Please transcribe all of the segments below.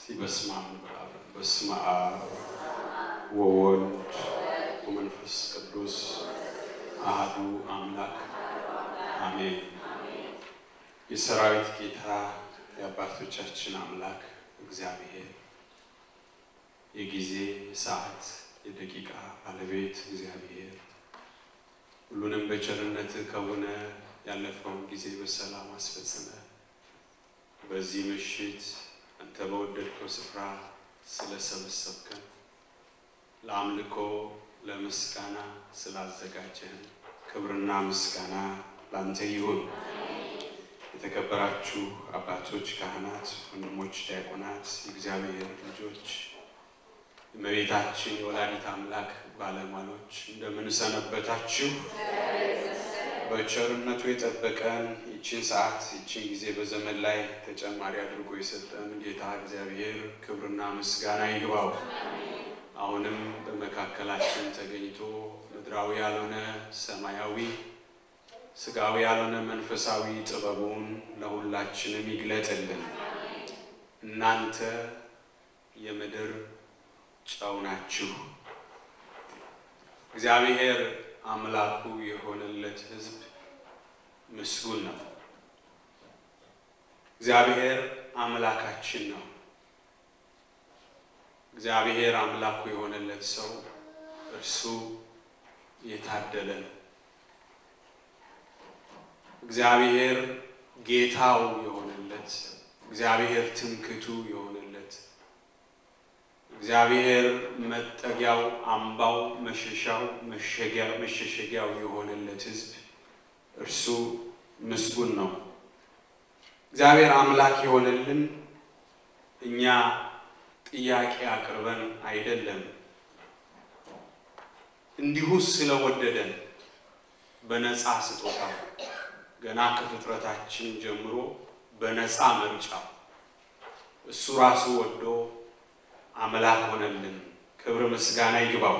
እስቲ በስመ አብ እንበል አብረን። በስመ አብ ወወልድ ወመንፈስ ቅዱስ አህዱ አምላክ አሜን። የሰራዊት ጌታ የአባቶቻችን አምላክ እግዚአብሔር የጊዜ የሰዓት የደቂቃ ባለቤት እግዚአብሔር ሁሉንም በቸርነት ከሆነ ያለፈውን ጊዜ በሰላም አስፈጽመ በዚህ ምሽት አንተ በወደድከው ስፍራ ስለሰበሰብከን ለአምልኮ ለምስጋና ስላዘጋጀህን ክብርና ምስጋና ለአንተ ይሁን። የተከበራችሁ አባቶች፣ ካህናት፣ ወንድሞች፣ ዲያቆናት፣ የእግዚአብሔር ልጆች፣ እመቤታችን የወላዲት አምላክ ባለሟሎች እንደምን ሰነበታችሁ? በቸርነቱ የጠበቀን ይችን ሰዓት ይችን ጊዜ በዘመን ላይ ተጨማሪ አድርጎ የሰጠን ጌታ እግዚአብሔር ክብርና ምስጋና ይግባው። አሁንም በመካከላችን ተገኝቶ ምድራዊ ያልሆነ ሰማያዊ፣ ስጋዊ ያልሆነ መንፈሳዊ ጥበቡን ለሁላችንም ይግለጥልን። እናንተ የምድር ጨው ናችሁ። እግዚአብሔር አምላኩ የሆነለት ሕዝብ ምስጉን ነው። እግዚአብሔር አምላካችን ነው። እግዚአብሔር አምላኩ የሆነለት ሰው እርሱ የታደለ ነው። እግዚአብሔር ጌታው የሆነለት፣ እግዚአብሔር ትምክቱ የሆነለት፣ እግዚአብሔር መጠጊያው፣ አምባው፣ መሸሻው፣ መሸሸጊያው የሆነለት ሕዝብ እርሱ ምስጉን ነው። እግዚአብሔር አምላክ የሆነልን እኛ ጥያቄ አቅርበን አይደለም፣ እንዲሁ ስለወደደን በነፃ ስጦታ ገና ከፍጥረታችን ጀምሮ በነፃ ምርጫ እሱ ራሱ ወዶ አምላክ ሆነልን። ክብር ምስጋና ይግባው።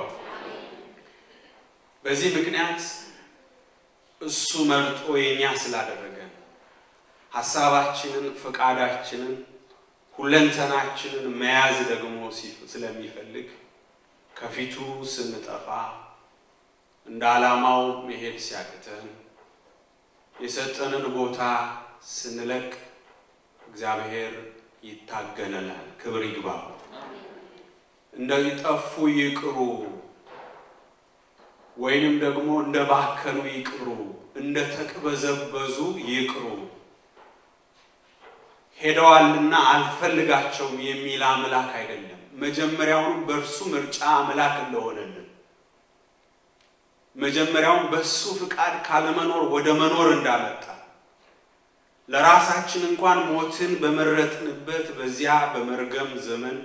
በዚህ ምክንያት እሱ መርጦ የኛ ስላደረገን ሀሳባችንን፣ ፈቃዳችንን፣ ሁለንተናችንን መያዝ ደግሞ ስለሚፈልግ ከፊቱ ስንጠፋ እንደ ዓላማው መሄድ ሲያቅተን የሰጠንን ቦታ ስንለቅ እግዚአብሔር ይታገለናል። ክብር ይግባው። እንደጠፉ ይቅሩ ወይንም ደግሞ እንደ ባከኑ ይቅሩ፣ እንደ ተቅበዘበዙ ይቅሩ፣ ሄደዋልና አልፈልጋቸውም የሚል አምላክ አይደለም። መጀመሪያውን በእርሱ ምርጫ አምላክ እንደሆነልን መጀመሪያውን በእሱ ፍቃድ ካለመኖር ወደ መኖር እንዳመጣ ለራሳችን እንኳን ሞትን በመረጥንበት በዚያ በመርገም ዘመን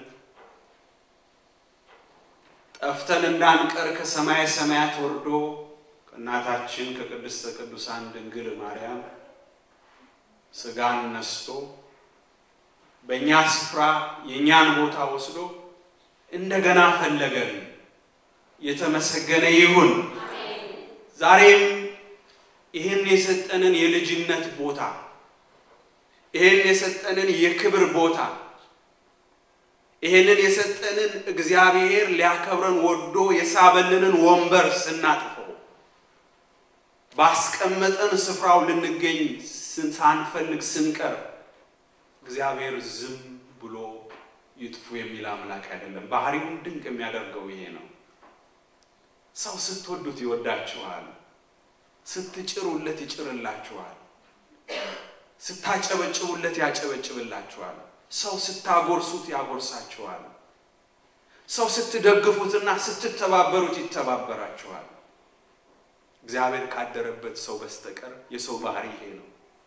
ጠፍተን እንዳንቀር ከሰማየ ሰማያት ወርዶ ከእናታችን ከቅድስተ ቅዱሳን ድንግል ማርያም ሥጋን ነስቶ በእኛ ስፍራ የእኛን ቦታ ወስዶ እንደገና ፈለገን። የተመሰገነ ይሁን። ዛሬም ይህን የሰጠንን የልጅነት ቦታ ይህን የሰጠንን የክብር ቦታ ይህንን የሰጠንን እግዚአብሔር ሊያከብረን ወዶ የሳበልንን ወንበር ስናጥፈው ባስቀመጠን ስፍራው ልንገኝ ሳንፈልግ ስንቀር እግዚአብሔር ዝም ብሎ ይጥፉ የሚል አምላክ አይደለም። ባህሪውን ድንቅ የሚያደርገው ይሄ ነው። ሰው ስትወዱት ይወዳችኋል፣ ስትጭሩለት ይጭርላችኋል፣ ስታጨበጭቡለት ያጨበጭብላችኋል። ሰው ስታጎርሱት ያጎርሳችኋል። ሰው ስትደግፉትና ስትተባበሩት ይተባበራችኋል። እግዚአብሔር ካደረበት ሰው በስተቀር የሰው ባህሪ ይሄ ነው።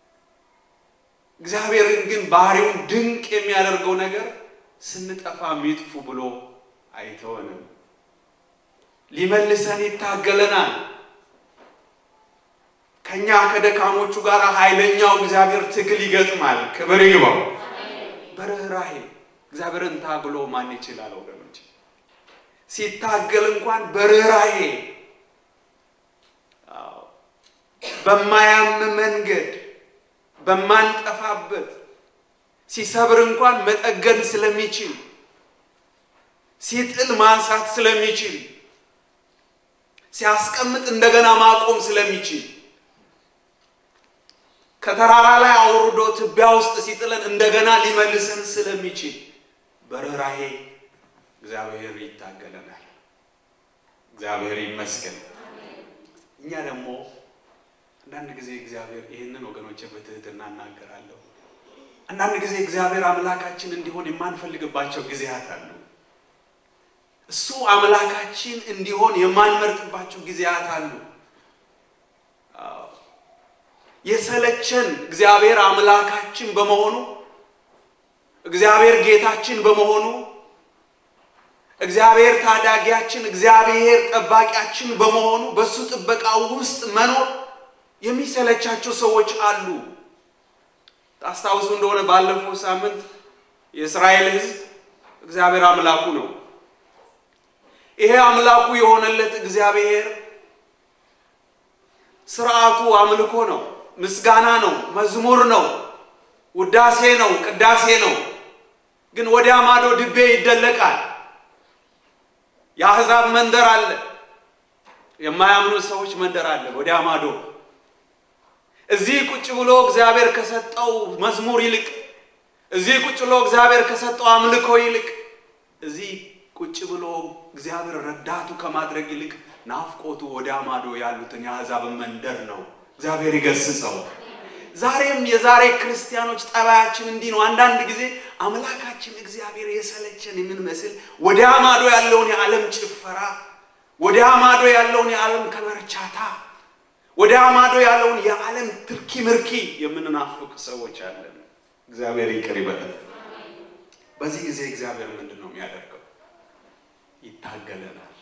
እግዚአብሔርን ግን ባህሪውን ድንቅ የሚያደርገው ነገር ስንጠፋ ሚጥፉ ብሎ አይተወንም። ሊመልሰን ይታገለናል። ከኛ ከደካሞቹ ጋር ኃይለኛው እግዚአብሔር ትግል ይገጥማል። ክብር ይግባው። በርኅራሄ እግዚአብሔርን ታግሎ ማን ይችላል? ወገኖች ሲታገል እንኳን በርኅራሄ በማያም መንገድ በማንጠፋበት ሲሰብር እንኳን መጠገን ስለሚችል ሲጥል ማንሳት ስለሚችል ሲያስቀምጥ እንደገና ማቆም ስለሚችል ከተራራ ላይ አውርዶ ትቢያ ውስጥ ሲጥለን እንደገና ሊመልሰን ስለሚችል በርኅራኄ እግዚአብሔር ይታገለናል። እግዚአብሔር ይመስገን። እኛ ደግሞ አንዳንድ ጊዜ እግዚአብሔር ይህንን ወገኖች በትህትና እናገራለሁ። አንዳንድ ጊዜ እግዚአብሔር አምላካችን እንዲሆን የማንፈልግባቸው ጊዜያት አሉ። እሱ አምላካችን እንዲሆን የማንመርጥባቸው ጊዜያት አሉ። የሰለቸን እግዚአብሔር አምላካችን በመሆኑ እግዚአብሔር ጌታችን በመሆኑ እግዚአብሔር ታዳጊያችን፣ እግዚአብሔር ጠባቂያችን በመሆኑ በእሱ ጥበቃ ውስጥ መኖር የሚሰለቻቸው ሰዎች አሉ። ታስታውሱ እንደሆነ ባለፈው ሳምንት የእስራኤል ሕዝብ እግዚአብሔር አምላኩ ነው። ይሄ አምላኩ የሆነለት እግዚአብሔር ስርዓቱ አምልኮ ነው፣ ምስጋና ነው፣ መዝሙር ነው፣ ውዳሴ ነው፣ ቅዳሴ ነው። ግን ወዲያ ማዶ ድቤ ይደለቃል። የአሕዛብ መንደር አለ፣ የማያምኑ ሰዎች መንደር አለ ወዲያ ማዶ። እዚህ ቁጭ ብሎ እግዚአብሔር ከሰጠው መዝሙር ይልቅ እዚህ ቁጭ ብሎ እግዚአብሔር ከሰጠው አምልኮ ይልቅ እዚህ ቁጭ ብሎ እግዚአብሔር ረዳቱ ከማድረግ ይልቅ ናፍቆቱ ወዲያ ማዶ ያሉትን የአሕዛብን መንደር ነው። እግዚአብሔር ይገስጸው። ዛሬም የዛሬ ክርስቲያኖች ጠባያችን እንዲህ ነው። አንዳንድ ጊዜ አምላካችን እግዚአብሔር የሰለቸን የምንመስል ወዲያ ማዶ ያለውን የዓለም ጭፈራ፣ ወዲያ ማዶ ያለውን የዓለም ከበርቻታ፣ ወዲያ ማዶ ያለውን የዓለም ትርኪ ምርኪ የምንናፍቅ ሰዎች አለን። እግዚአብሔር ይቅር ይበላል። በዚህ ጊዜ እግዚአብሔር ምንድን ነው የሚያደርገው? ይታገለናል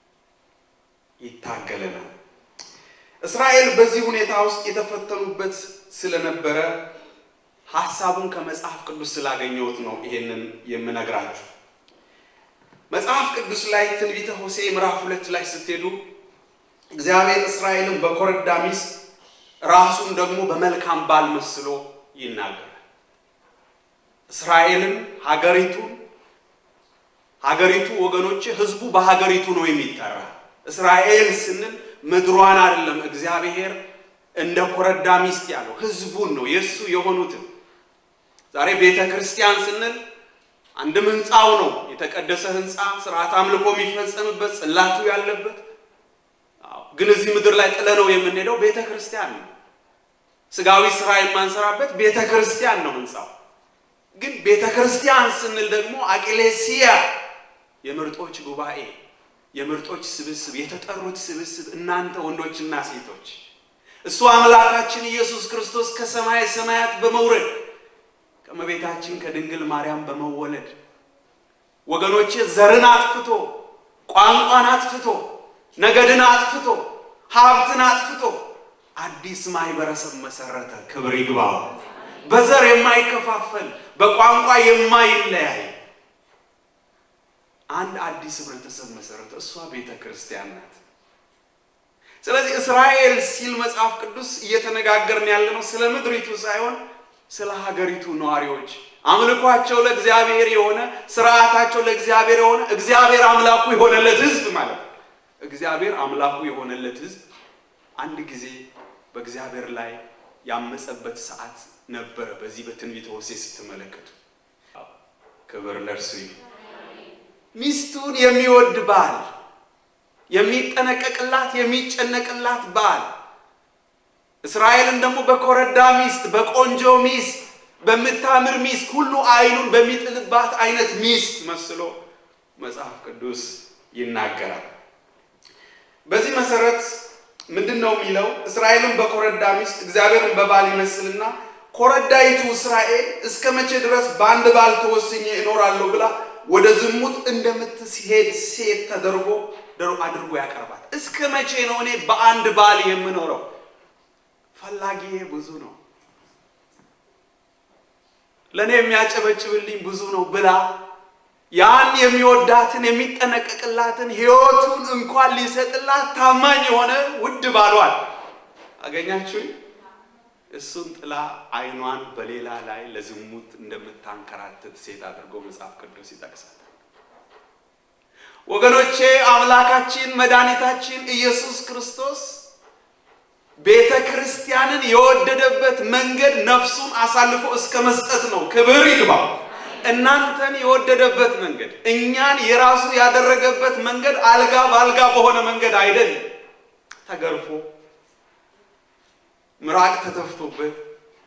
ይታገለናል። እስራኤል በዚህ ሁኔታ ውስጥ የተፈተኑበት ስለነበረ ሐሳቡን ከመጽሐፍ ቅዱስ ስላገኘሁት ነው ይሄንን የምነግራችሁ። መጽሐፍ ቅዱስ ላይ ትንቢተ ሆሴዕ ምዕራፍ ሁለት ላይ ስትሄዱ እግዚአብሔር እስራኤልን በኮረዳ ሚስት ራሱን ደግሞ በመልካም ባል መስሎ ይናገራል። እስራኤልን ሀገሪቱን ሀገሪቱ ወገኖች ህዝቡ በሀገሪቱ ነው የሚጠራ። እስራኤል ስንል ምድሯን አይደለም። እግዚአብሔር እንደ ኮረዳ ሚስት ያለው ህዝቡን ነው የእሱ የሆኑትን። ዛሬ ቤተ ክርስቲያን ስንል አንድም ህንፃው ነው የተቀደሰ ህንፃ፣ ስርዓት አምልኮ የሚፈጸምበት ጽላቱ ያለበት። ግን እዚህ ምድር ላይ ጥለነው የምንሄደው ቤተ ክርስቲያን ነው። ስጋዊ ስራ የማንሰራበት ቤተ ክርስቲያን ነው ህንፃው። ግን ቤተ ክርስቲያን ስንል ደግሞ አቅሌሲያ የምርጦች ጉባኤ የምርጦች ስብስብ የተጠሩት ስብስብ እናንተ ወንዶችና ሴቶች እሱ አምላካችን ኢየሱስ ክርስቶስ ከሰማይ ሰማያት በመውረድ ከእመቤታችን ከድንግል ማርያም በመወለድ ወገኖቼ ዘርን አጥፍቶ ቋንቋን አጥፍቶ ነገድን አጥፍቶ ሀብትን አጥፍቶ አዲስ ማህበረሰብ መሰረተ። ክብር ይግባው። በዘር የማይከፋፈል በቋንቋ የማይለያይ አንድ አዲስ ህብረተሰብ መሰረተ። እሷ ቤተ ክርስቲያን ናት። ስለዚህ እስራኤል ሲል መጽሐፍ ቅዱስ እየተነጋገርን ያለነው ስለ ምድሪቱ ሳይሆን ስለ ሀገሪቱ ነዋሪዎች፣ አምልኳቸው ለእግዚአብሔር የሆነ ስርዓታቸው ለእግዚአብሔር የሆነ እግዚአብሔር አምላኩ የሆነለት ህዝብ ማለት ነው። እግዚአብሔር አምላኩ የሆነለት ህዝብ አንድ ጊዜ በእግዚአብሔር ላይ ያመፀበት ሰዓት ነበረ። በዚህ በትንቢተ ሆሴዕ ስትመለከቱ ክብር ለእርሱ ይሁን። ሚስቱን የሚወድ ባል፣ የሚጠነቀቅላት የሚጨነቅላት ባል፣ እስራኤልን ደግሞ በኮረዳ ሚስት፣ በቆንጆ ሚስት፣ በምታምር ሚስት፣ ሁሉ አይኑን በሚጥልባት አይነት ሚስት መስሎ መጽሐፍ ቅዱስ ይናገራል። በዚህ መሰረት ምንድን ነው የሚለው? እስራኤልን በኮረዳ ሚስት እግዚአብሔርን በባል ይመስልና ኮረዳይቱ እስራኤል እስከ መቼ ድረስ በአንድ ባል ተወስኜ እኖራለሁ ብላ ወደ ዝሙት እንደምትሄድ ሴት ተደርጎ አድርጎ ያቀርባል። እስከ መቼ ነው እኔ በአንድ ባል የምኖረው? ፈላጊዬ ብዙ ነው፣ ለእኔ የሚያጨበጭብልኝ ብዙ ነው ብላ ያን የሚወዳትን የሚጠነቀቅላትን ሕይወቱን እንኳን ሊሰጥላት ታማኝ የሆነ ውድ ባሏል አገኛችሁኝ። እሱን ጥላ ዓይኗን በሌላ ላይ ለዝሙት እንደምታንከራትት ሴት አድርጎ መጽሐፍ ቅዱስ ይጠቅሳል። ወገኖቼ አምላካችን መድኃኒታችን ኢየሱስ ክርስቶስ ቤተ ክርስቲያንን የወደደበት መንገድ ነፍሱን አሳልፎ እስከ መስጠት ነው። ክብር ይግባው። እናንተን የወደደበት መንገድ እኛን የራሱ ያደረገበት መንገድ አልጋ በአልጋ በሆነ መንገድ አይደለም። ተገርፎ ምራቅ ተተፍቶበት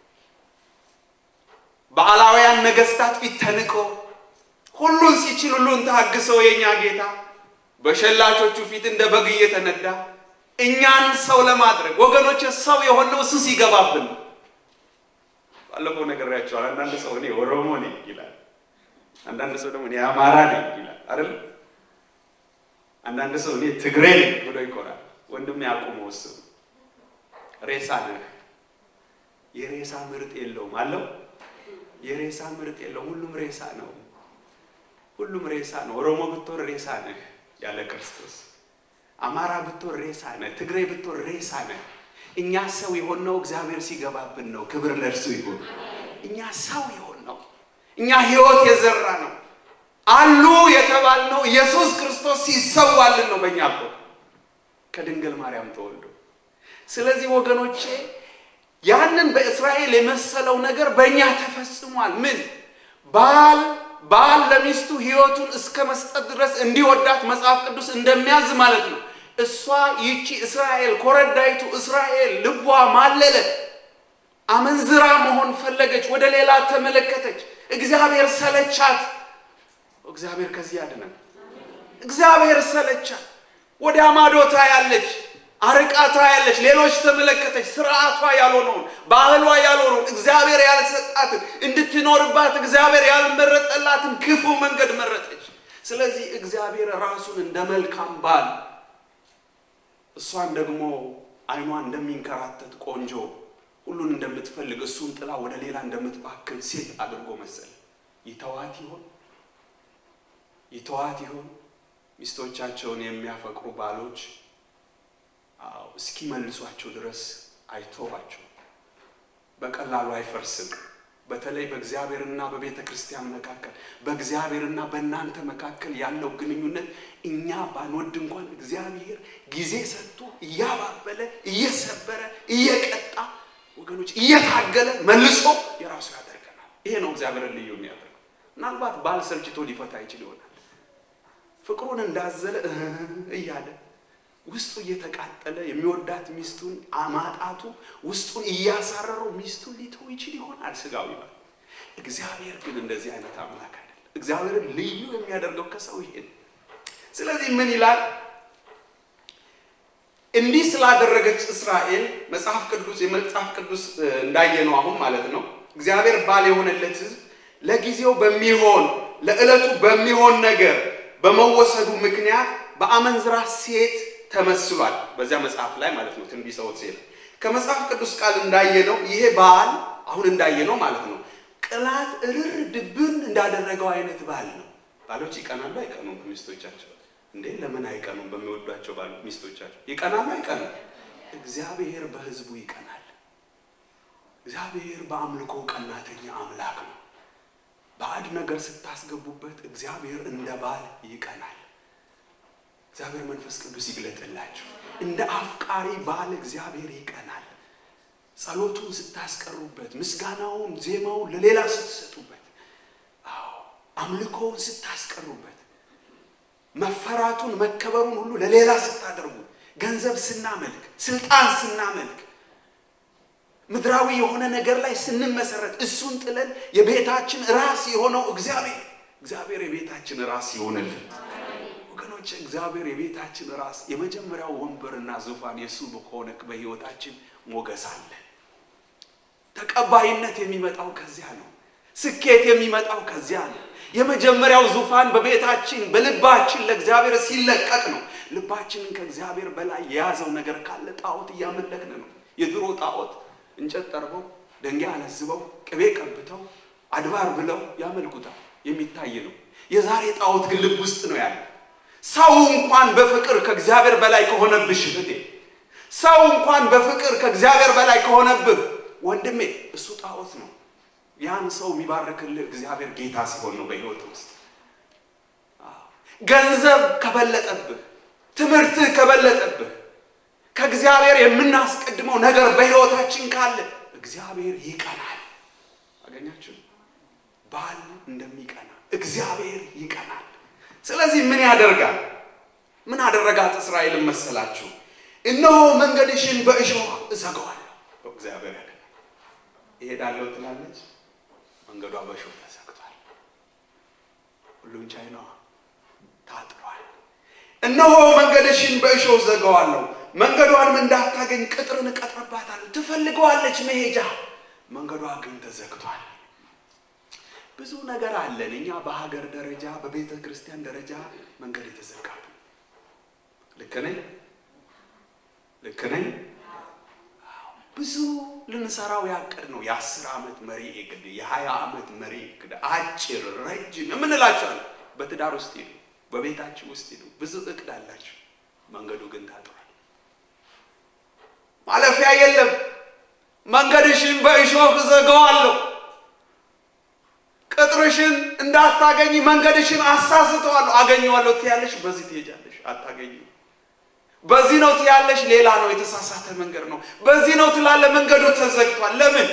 በአላውያን ነገስታት ፊት ተንቆ ሁሉን ሲችል ሁሉን ታግሰው የኛ ጌታ በሸላቾቹ ፊት እንደ በግ እየተነዳ እኛን ሰው ለማድረግ ወገኖች ሰው የሆነው እሱ ሲገባብን ነው። ባለፈው ነግሬያቸዋል። አንዳንድ ሰው እኔ ኦሮሞ ነኝ ይላል። አንዳንድ ሰው ደግሞ እኔ አማራ ነኝ ይላል አይደል? አንዳንድ ሰው እኔ ትግሬ ነኝ ብሎ ይኮራል። ወንድም ያቁሙ ወስኑ። ሬሳ ነህ። የሬሳ ምርጥ የለውም አለው። የሬሳ ምርጥ የለውም። ሁሉም ሬሳ ነው። ሁሉም ሬሳ ነው። ኦሮሞ ብትሆን ሬሳ ነህ ያለ ክርስቶስ። አማራ ብትሆን ሬሳ ነህ። ትግሬ ብትሆን ሬሳ ነህ። እኛ ሰው የሆነው እግዚአብሔር ሲገባብን ነው። ክብር ለእርሱ ይሁን። እኛ ሰው የሆን ነው። እኛ ሕይወት የዘራ ነው አሉ የተባልነው ኢየሱስ ክርስቶስ ሲሰዋልን ነው በእኛ ቦ ከድንግል ማርያም ተወልዶ። ስለዚህ ወገኖቼ ያንን በእስራኤል የመሰለው ነገር በእኛ ተፈጽሟል። ምን ባል ባል ለሚስቱ ሕይወቱን እስከ መስጠት ድረስ እንዲወዳት መጽሐፍ ቅዱስ እንደሚያዝ ማለት ነው። እሷ ይቺ እስራኤል ኮረዳይቱ እስራኤል ልቧ ማለለ፣ አመንዝራ መሆን ፈለገች፣ ወደ ሌላ ተመለከተች። እግዚአብሔር ሰለቻት። እግዚአብሔር ከዚህ ያድነን። እግዚአብሔር ሰለቻት። ወደ አማዶታ ያለች አርቃታ ያለች ሌሎች ተመለከተች። ስርዓቷ ያልሆነውን ባህሏ ያልሆነውን እግዚአብሔር ያልሰጣትን እንድትኖርባት እግዚአብሔር ያልመረጠላትን ክፉ መንገድ መረጠች። ስለዚህ እግዚአብሔር ራሱን እንደ መልካም ባል እሷን ደግሞ ዓይኗን እንደሚንከራተት ቆንጆ ሁሉን እንደምትፈልግ እሱን ጥላ ወደ ሌላ እንደምትባክን ሴት አድርጎ መሰለ። ይተዋት ይሆን? ይተዋት ይሆን? ሚስቶቻቸውን የሚያፈቅሩ ባሎች አዎ እስኪመልሷቸው ድረስ አይተዋቸው። በቀላሉ አይፈርስም። በተለይ በእግዚአብሔርና በቤተ ክርስቲያን መካከል በእግዚአብሔርና በእናንተ መካከል ያለው ግንኙነት እኛ ባንወድ እንኳን እግዚአብሔር ጊዜ ሰጥቶ እያባበለ እየሰበረ እየቀጣ ወገኖች እየታገለ መልሶ የራሱ ያደርገናል። ይሄ ነው እግዚአብሔርን ልዩ የሚያደርገው። ምናልባት ባል ሰልችቶ ሊፈታ ይችል ይሆናል። ፍቅሩን እንዳዘለ እያለ ውስጡ እየተቃጠለ የሚወዳት ሚስቱን አማጣቱ ውስጡን እያሳረረው ሚስቱን ሊተው ይችል ይሆናል ስጋዊ ባል። እግዚአብሔር ግን እንደዚህ አይነት አምላክ አይደለም። እግዚአብሔርን ልዩ የሚያደርገው ከሰው ይሄ ነው። ስለዚህ ምን ይላል? እንዲህ ስላደረገች እስራኤል መጽሐፍ ቅዱስ የመጽሐፍ ቅዱስ እንዳየነው አሁን ማለት ነው እግዚአብሔር ባል የሆነለት ሕዝብ ለጊዜው በሚሆን ለዕለቱ በሚሆን ነገር በመወሰዱ ምክንያት በአመንዝራ ሴት ተመስሏል። በዚያ መጽሐፍ ላይ ማለት ነው ትንቢተ ሆሴዕ ከመጽሐፍ ቅዱስ ቃል እንዳየነው ይሄ ባል አሁን እንዳየነው ማለት ነው ቅላት እርር ድብን እንዳደረገው አይነት ባል ነው። ባሎች ይቀናሉ አይቀኑም? በሚስቶቻቸው እንዴ ለምን አይቀኑም? በሚወዷቸው ባል ሚስቶቻቸው ይቀናሉ አይቀኑም? እግዚአብሔር በሕዝቡ ይቀናል። እግዚአብሔር በአምልኮ ቀናተኛ አምላክ ነው። ባዕድ ነገር ስታስገቡበት እግዚአብሔር እንደ ባል ይቀናል። እግዚአብሔር መንፈስ ቅዱስ ይግለጥላችሁ። እንደ አፍቃሪ ባል እግዚአብሔር ይቀናል። ጸሎቱን ስታስቀሩበት፣ ምስጋናውን፣ ዜማውን ለሌላ ስትሰጡበት፣ አዎ አምልኮውን ስታስቀሩበት፣ መፈራቱን መከበሩን ሁሉ ለሌላ ስታደርጉ፣ ገንዘብ ስናመልክ፣ ስልጣን ስናመልክ፣ ምድራዊ የሆነ ነገር ላይ ስንመሰረት፣ እሱን ጥለን የቤታችን ራስ የሆነው እግዚአብሔር እግዚአብሔር የቤታችን ራስ ይሆንልን። ወገኖች እግዚአብሔር የቤታችን ራስ የመጀመሪያው ወንበርና ዙፋን የእሱ በሆነ በሕይወታችን ሞገስ አለ። ተቀባይነት የሚመጣው ከዚያ ነው። ስኬት የሚመጣው ከዚያ ነው። የመጀመሪያው ዙፋን በቤታችን በልባችን ለእግዚአብሔር ሲለቀቅ ነው። ልባችንን ከእግዚአብሔር በላይ የያዘው ነገር ካለ ጣዖት እያመለክን ነው። የድሮ ጣዖት እንጨት ጠርበው ደንጋይ አለዝበው ቅቤ ቀብተው አድባር ብለው ያመልኩታል። የሚታይ ነው። የዛሬ ጣዖት ግን ልብ ውስጥ ነው ያለ። ሰው እንኳን በፍቅር ከእግዚአብሔር በላይ ከሆነብሽ እህቴ፣ ሰው እንኳን በፍቅር ከእግዚአብሔር በላይ ከሆነብህ ወንድሜ እሱ ጣዖት ነው። ያን ሰው የሚባርክልህ እግዚአብሔር ጌታ ሲሆን ነው በህይወት ውስጥ ገንዘብ ከበለጠብህ፣ ትምህርትህ ከበለጠብህ፣ ከእግዚአብሔር የምናስቀድመው ነገር በህይወታችን ካለ እግዚአብሔር ይቀናል። አገኛችሁ? ባል እንደሚቀና እግዚአብሔር ይቀናል። ስለዚህ ምን ያደርጋል? ምን አደረጋት እስራኤልን መሰላችሁ? እነሆ መንገድሽን በእሾህ እዘጋዋለሁ። እግዚአብሔር ያለ ይሄዳለሁ ትላለች፣ መንገዷ በእሾህ ተዘግቷል። ሁሉን ቻይ ነዋ፣ ታጥሯል። እነሆ መንገድሽን በእሾህ ዘጋዋለሁ፣ መንገዷንም እንዳታገኝ ቅጥርን እቀጥርባታለሁ። ትፈልገዋለች መሄጃ፣ መንገዷ ግን ተዘግቷል። ብዙ ነገር አለን እኛ በሀገር ደረጃ በቤተ ክርስቲያን ደረጃ መንገድ የተዘጋብን። ልክ ነኝ? ልክ ነኝ? ብዙ ልንሰራው ያቀድ ነው። የአስር ዓመት መሪ እቅድ፣ የሀያ ዓመት መሪ እቅድ፣ አጭር ረጅም የምንላቸዋል። በትዳር ውስጥ ሄዱ፣ በቤታችሁ ውስጥ ሄዱ፣ ብዙ እቅድ አላችሁ። መንገዱ ግን ታጥሯል። ማለፊያ የለም። መንገድሽን በእሾህ እዘጋዋለሁ ቅጥርሽን እንዳታገኝ መንገድሽን አሳስተዋለሁ። አገኘዋለሁ ትያለሽ፣ በዚህ ትሄጃለሽ፣ አታገኙ። በዚህ ነው ትያለሽ፣ ሌላ ነው፣ የተሳሳተ መንገድ ነው። በዚህ ነው ትላለ፣ መንገዱ ተዘግቷል። ለምን?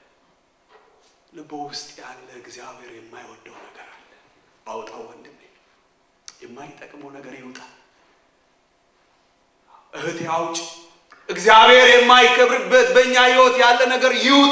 ልቦ ውስጥ ያለ እግዚአብሔር የማይወደው ነገር አለ። አውጣው ወንድሜ፣ የማይጠቅመው ነገር ይውጣ። እህቴ አውጭ። እግዚአብሔር የማይከብርበት በእኛ ህይወት ያለ ነገር ይውጣ።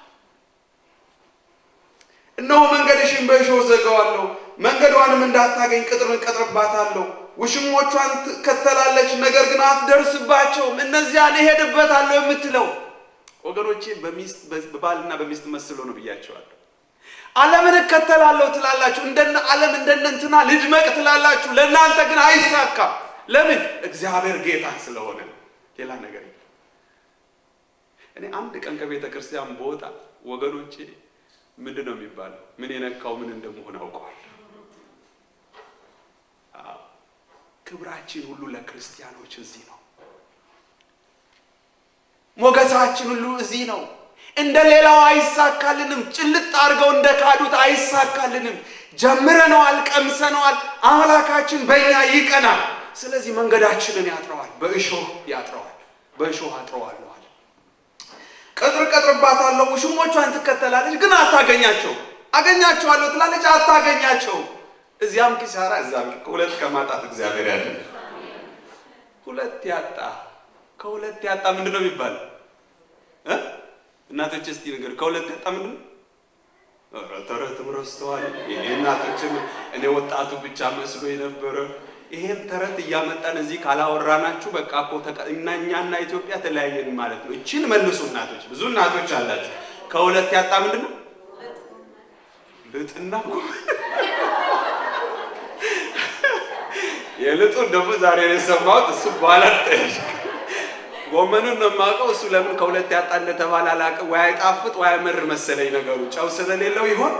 እነሆ መንገድሽን በእሾህ ዘጋዋለሁ፣ መንገዷንም እንዳታገኝ ቅጥርን እቀጥርባታለሁ። ውሽሞቿን ትከተላለች፣ ነገር ግን አትደርስባቸውም። እነዚያን እሄድበታለሁ የምትለው ወገኖቼ በሚስት በባልና በሚስት መስሎ ነው ብያቸዋለሁ። ዓለምን እከተላለሁ ትላላችሁ፣ እንደነ ዓለም እንደነ እንትና ልድመቅ ትላላችሁ። ለእናንተ ግን አይሳካም። ለምን? እግዚአብሔር ጌታ ስለሆነ ሌላ ነገር የለም። እኔ አንድ ቀን ከቤተ ክርስቲያን በወጣ ወገኖቼ ምንድን ነው የሚባለው? ምን የነካው ምን እንደመሆን አውቀዋል። ክብራችን ሁሉ ለክርስቲያኖች እዚህ ነው። ሞገሳችን ሁሉ እዚህ ነው። እንደ ሌላው አይሳካልንም። ጭልጥ አድርገው እንደ ካዱት አይሳካልንም። ጀምረነዋል፣ ቀምሰነዋል። አምላካችን በእኛ ይቀናል። ስለዚህ መንገዳችንን ያጥረዋል፣ በእሾህ ያጥረዋል። በእሾህ አጥረዋለሁ አለ። ቅጥር ቀጥርባታለሁ፣ ውሽሞቿን ትከተላለች፣ ግን አታገኛቸው። አገኛቸዋለሁ ትላለች፣ አታገኛቸው። እዚያም ኪሳራ፣ እዚያም ከሁለት ከማጣት እግዚአብሔር ያለ ሁለት ያጣ ከሁለት ያጣ ምንድን ነው የሚባለው? እናቶች እስቲ ነገር ከሁለት ያጣ ምንድን ነው? ኧረ ተረትም ረስተዋል። የኔ እናቶችም እኔ ወጣቱ ብቻ መስሎ የነበረ ይሄን ተረት እያመጣን እዚህ ካላወራናችሁ በቃ እኮ እና እኛና ኢትዮጵያ ተለያየን ማለት ነው። እችን መልሱ እናቶች፣ ብዙ እናቶች አላችሁ። ከሁለት ያጣ ምንድን ነው? ልጥና የልጡን ደግሞ ዛሬ ነው የሰማሁት። እሱ በኋላ ጠይቅ። ጎመኑን ነው የማውቀው። እሱ ለምን ከሁለት ያጣ እንደተባለ አላውቅም። ወይ አይጣፍጥ ወይ አይመር መሰለኝ ነገሩ። ጨው ስለሌለው ይሆን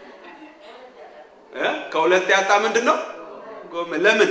እ ከሁለት ያጣ ምንድን ነው ጎመን። ለምን?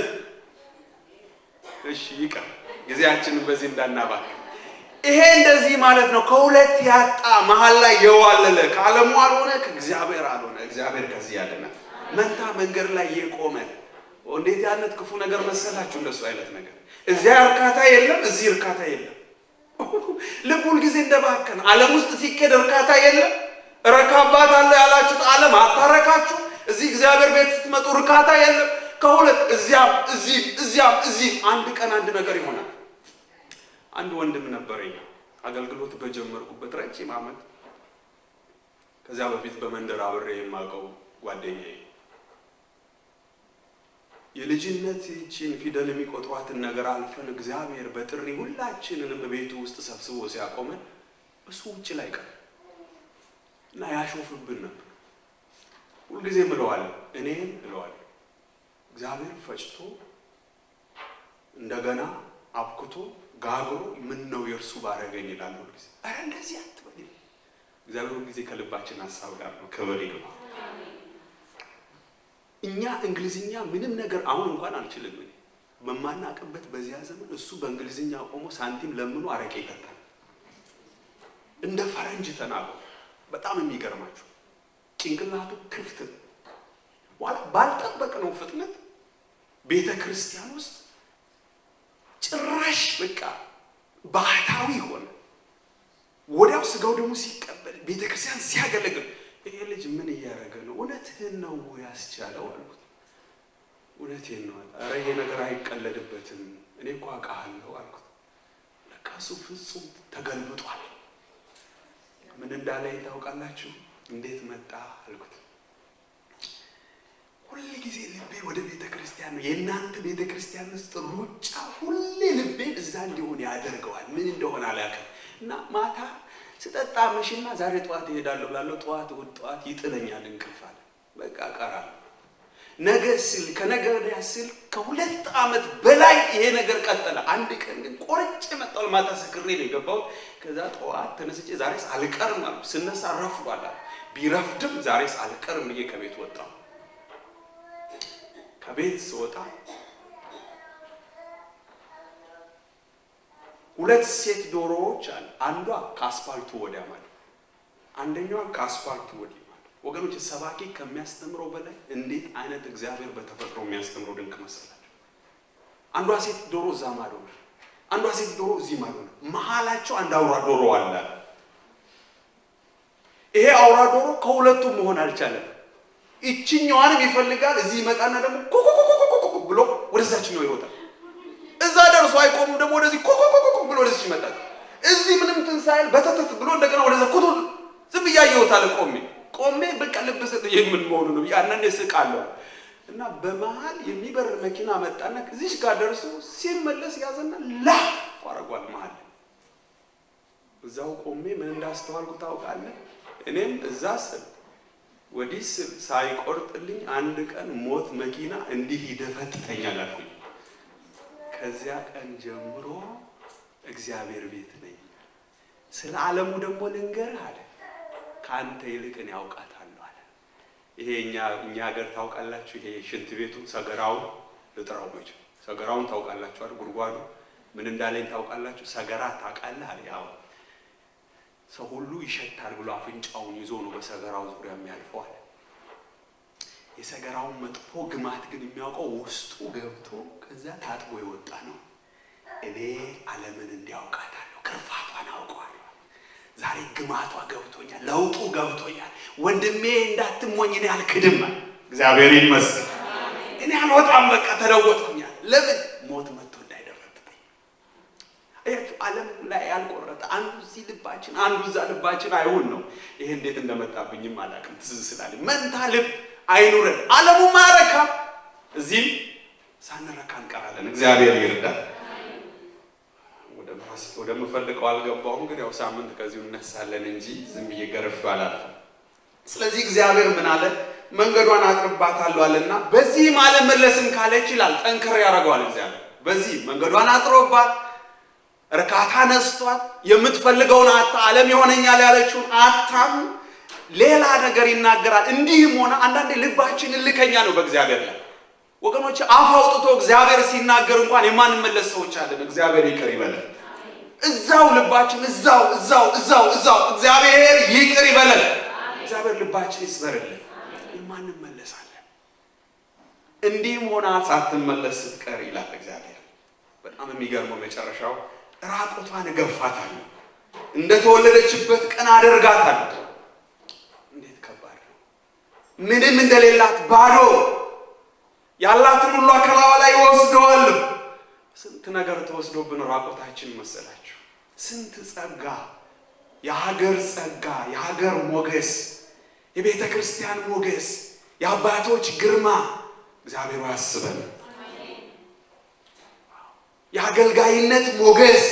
እሺ ይቀር፣ ጊዜያችንን በዚህ እንዳናባክ። ይሄ እንደዚህ ማለት ነው። ከሁለት ያጣ መሀል ላይ የዋለለ ከዓለሙ አልሆነ ከእግዚአብሔር አልሆነ። እግዚአብሔር ከዚህ ያለና መንታ መንገድ ላይ የቆመ እንዴት ያነት ክፉ ነገር መሰላችሁ! እንደሱ አይነት ነገር እዚያ እርካታ የለም፣ እዚህ እርካታ የለም። ልብ ሁልጊዜ እንደባከን ዓለም ውስጥ ሲኬድ እርካታ የለም። እረካባታለሁ ያላችሁት ዓለም አታረካችሁ። እዚህ እግዚአብሔር ቤት ስትመጡ እርካታ የለም። ከሁለት እዚያም እዚህ እዚያም እዚህ አንድ ቀን አንድ ነገር ይሆናል። አንድ ወንድም ነበረኝ አገልግሎት በጀመርኩበት ረጅም ዓመት ከዚያ በፊት በመንደር አብሬ የማውቀው ጓደኛዬ የልጅነት ይህችን ፊደል የሚቆጥሯትን ነገር አልፈን እግዚአብሔር በጥሪ ሁላችንንም ቤቱ ውስጥ ሰብስቦ ሲያቆመን እሱ ውጭ ላይ ቀር እና ያሾፍብን ነበር። ሁልጊዜ እለዋለሁ እኔም እለዋለሁ እግዚአብሔር ፈጭቶ እንደገና አብክቶ ጋግሮ ምን ነው የእርሱ ባረገኝ ይላል ሁልጊዜ። ኧረ እንደዚህ አትበል። እግዚአብሔር ሁልጊዜ ከልባችን ሀሳብ ጋር ነው። ክብር ይግባ። እኛ እንግሊዝኛ ምንም ነገር አሁን እንኳን አልችልም። እኔ በማናቅበት በዚያ ዘመን እሱ በእንግሊዝኛ ቆሞ ሳንቲም ለምኖ አረቄ ይጠጣል። እንደ ፈረንጅ ተናገሩ። በጣም የሚገርማችሁ ጭንቅላቱ ክፍት ነው። በኋላ ባልጠበቅነው ፍጥነት ቤተ ክርስቲያን ውስጥ ጭራሽ በቃ ባህታዊ ሆነ። ወዲያው ስጋው ደግሞ ሲቀበል ቤተ ክርስቲያን ሲያገለግል ይሄ ልጅ ምን እያደረገ ነው? እውነትህን ነው ያስቻለው አልኩት። እውነቴን ነው አለ። ኧረ ይሄ ነገር አይቀለድበትም። እኔ እኮ አውቃለሁ አልኩት። ለካ እሱ ፍጹም ተገልብጧል። ምን እንዳለኝ ታውቃላችሁ? እንዴት መጣ አልኩት። ሁል ጊዜ ልቤ ወደ ቤተ ክርስቲያን ነው። የእናንተ ቤተ ክርስቲያን ውስጥ ሩጫ ሁሌ ልቤን እዛ እንዲሆን ያደርገዋል። ምን እንደሆነ አላውቅም። እና ማታ ስጠጣ ምሽና ዛሬ ጠዋት እሄዳለሁ ብላለሁ። ጠዋት እሑድ ጠዋት ይጥለኛል እንቅልፍ አለ። በቃ እቀራለሁ። ነገ ስል ከነገ ወዲያ ስል ከሁለት ዓመት በላይ ይሄ ነገር ቀጠለ። አንድ ቀን ግን ቆርጬ መጣሁ። ማታ ሰክሬ ነው የገባሁት። ከዛ ጠዋት ተነስቼ ዛሬስ አልቀርም አልኩ። ስነሳ ረፍዷል አለ። ቢረፍድም ዛሬስ አልቀርም ብዬ ከቤት ወጣሁ። ከቤት ስወጣ ሁለት ሴት ዶሮዎች አሉ። አንዷ ከአስፋልቱ ወዲያ ማለት አንደኛዋ ከአስፋልቱ ወዲህ ማለት። ወገኖች ሰባኪ ከሚያስተምረው በላይ እንዴት አይነት እግዚአብሔር በተፈጥሮ የሚያስተምረው ድንቅ መሰላቸው። አንዷ ሴት ዶሮ እዛ ማዶ ነው፣ አንዷ ሴት ዶሮ እዚህ ማዶ ነው። መሀላቸው አንድ አውራ ዶሮ አለ። ይሄ አውራ ዶሮ ከሁለቱም መሆን አልቻለም። ይችኛዋንም ይፈልጋል። እዚህ ይመጣና ደግሞ ኮኮኮኮኮኮ ብሎ ወደዛችኛው ይሮጣል። እዛ ደርሶ አይቆምም። ደግሞ ወደዚህ ኮኮኮኮ ብሎ ወደዚህ ይመጣል። እዚህ ምንም ትንሳኤል በተተት ብሎ እንደገና ወደዛ ኮቶ ዝም እያየሁታል። ቆሜ ቆሜ በቃ ልብ ሰጥ የምን መሆኑ ነው ያንን ስቃለሁ። እና በመሀል የሚበር መኪና መጣና እዚህ ጋር ደርሶ ሲመለስ ያዘና ላፍ አረጓል መሀል እዛው ቆሜ ምን እንዳስተዋልኩ ታውቃለህ? እኔም እዛ ስል ወዲህ ስል ሳይቆርጥልኝ አንድ ቀን ሞት መኪና እንዲህ ይደፈጥተኛል አልኩኝ። ከዚያ ቀን ጀምሮ እግዚአብሔር ቤት ነኝ። ስለ ዓለሙ ደግሞ ልንገርህ አለ፣ ከአንተ ይልቅ እኔ አውቃታለሁ አለ። ይሄ እኛ እኛ ሀገር ታውቃላችሁ፣ ይሄ ሽንት ቤቱ ሰገራውን ልጥራው መች ሰገራውን ታውቃላችሁ አይደል? ጉድጓዱ ምን እንዳለኝ ታውቃላችሁ? ሰገራ ታውቃለህ አለ። ያው ሰው ሁሉ ይሸታል ብሎ አፍንጫውን ይዞ ነው በሰገራው ዙሪያ የሚያልፈው አለ። የሰገራውን መጥፎ ግማት ግን የሚያውቀው ውስጡ ገብቶ ከዛ ታጥቦ የወጣ ነው። እኔ ዓለምን እንዲያውቃታለሁ፣ ክርፋቷን አውቀዋለሁ። ዛሬ ግማቷ ገብቶኛል፣ ለውጡ ገብቶኛል። ወንድሜ እንዳትሞኝ እኔ አልክድም። እግዚአብሔር ይመስገን። እኔ አልወጣም፣ በቃ ተለወጥኩኛል። ለምን ሞት መጥቶ እንዳይደረግብኝ አያችሁ። ዓለም ላይ ያልቆረጠ አንዱ እዚህ ልባችን አንዱ እዛ ልባችን አይሁን ነው። ይሄ እንዴት እንደመጣብኝም አላውቅም። ትዝ ስላለኝ መንታ ልብ አይኑረን። ዓለሙ ማረካ እዚህም ሳንረካ እንቀራለን። እግዚአብሔር ይርዳል። ወደምፈልገው አልገባሁም፣ ግን ያው ሳምንት ከዚሁ እነሳለን እንጂ ዝም ብዬ ገርፌው አላልፍም። ስለዚህ እግዚአብሔር ምን አለ? መንገዷን አጥርባታለሁ አለና በዚህም አልመለስም ካለች ይላል ጠንከር ያደርገዋል እግዚአብሔር። በዚህ መንገዷን አጥሮባት እርካታ ነስቷት የምትፈልገውን አታ ዓለም ይሆነኛል ያለችውን አታም ሌላ ነገር ይናገራል። እንዲህም ሆነ አንዳንዴ ልባችን እልከኛ ነው በእግዚአብሔር ላይ ወገኖች። አፍ አውጥቶ እግዚአብሔር ሲናገር እንኳን የማንመለስ ሰዎች አለን። እግዚአብሔር ይቅር ይበለን። እዛው ልባችን እዛው እዛው እዛው እዛው እግዚአብሔር ይቅር ይበለን። እግዚአብሔር ልባችን ይስበርልን። የማንመለሳለን። እንዲህም ሆና ሳትመለስ ስትቀር ይላል እግዚአብሔር። በጣም የሚገርመው መጨረሻው ራቁቷን እገፋታለሁ፣ እንደተወለደችበት ቀን አደርጋታለሁ። እንዴት ከባድ ነው! ምንም እንደሌላት ባዶ ያላትን ሁሉ ከላዋ ላይ ይወስደዋል። ስንት ነገር ተወስዶብን ራቆታችን መሰላችሁ? ስንት ጸጋ፣ የሀገር ጸጋ፣ የሀገር ሞገስ፣ የቤተ ክርስቲያን ሞገስ፣ የአባቶች ግርማ እግዚአብሔር ያስበን። የአገልጋይነት ሞገስ፣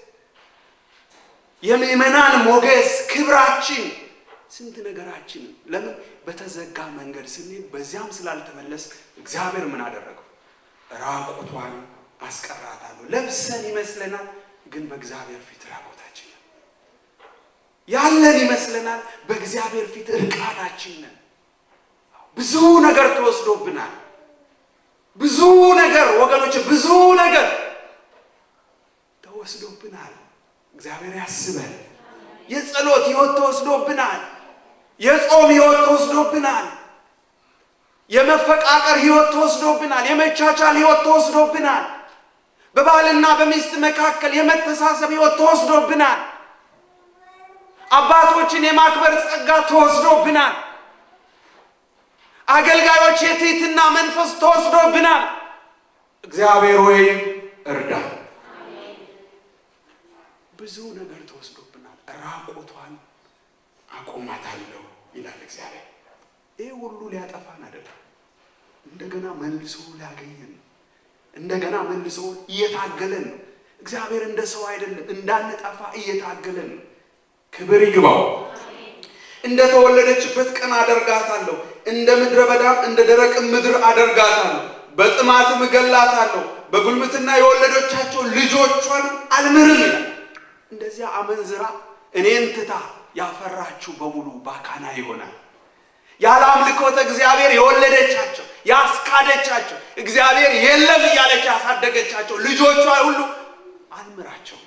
የምዕመናን ሞገስ፣ ክብራችን፣ ስንት ነገራችን ለምን በተዘጋ መንገድ ስንሄድ በዚያም ስላልተመለስ እግዚአብሔር ምን አደረገው? ራቁቷን አስቀራታለሁ። ለብሰን ይመስለናል፣ ግን በእግዚአብሔር ፊት ራቁታችን ነን። ያለን ይመስለናል፣ በእግዚአብሔር ፊት እርቃናችን ነን። ብዙ ነገር ተወስዶብናል። ብዙ ነገር ወገኖች፣ ብዙ ነገር ተወስዶብናል። እግዚአብሔር ያስበን። የጸሎት ህይወት ተወስዶብናል። የጾም ህይወት ተወስዶብናል። የመፈቃቀር ህይወት ተወስዶብናል። የመቻቻል ህይወት ተወስዶብናል። በባልና በሚስት መካከል የመተሳሰብ ህይወት ተወስዶብናል። አባቶችን የማክበር ጸጋ ተወስዶብናል። አገልጋዮች የትህትና መንፈስ ተወስዶብናል። እግዚአብሔር ወይ እርዳ። ብዙ ነገር ተወስዶብናል። ራቆቷን አቆማታለሁ ይላል እግዚአብሔር። ይህ ሁሉ ሊያጠፋን አይደለም፣ እንደገና መልሶ ሊያገኘን ነው። እንደገና መልሶ እየታገለን ነው። እግዚአብሔር እንደ ሰው አይደለም፣ እንዳንጠፋ እየታገለን ነው። ክብር ይግባው። እንደ ተወለደችበት ቀን አደርጋታለሁ፣ እንደ ምድረ በዳም እንደ ደረቅ ምድር አደርጋታለሁ፣ በጥማትም እገላታለሁ፣ በጉልምትና የወለዶቻቸው ልጆቿን አልምርም ይላል። እንደዚያ አመንዝራ እኔን ትታ ያፈራችሁ በሙሉ ባካና ይሆናል። ያለ አምልኮተ እግዚአብሔር የወለደቻቸው ያስካደቻቸው እግዚአብሔር የለም እያለች ያሳደገቻቸው ልጆቿ ሁሉ አልምራቸው።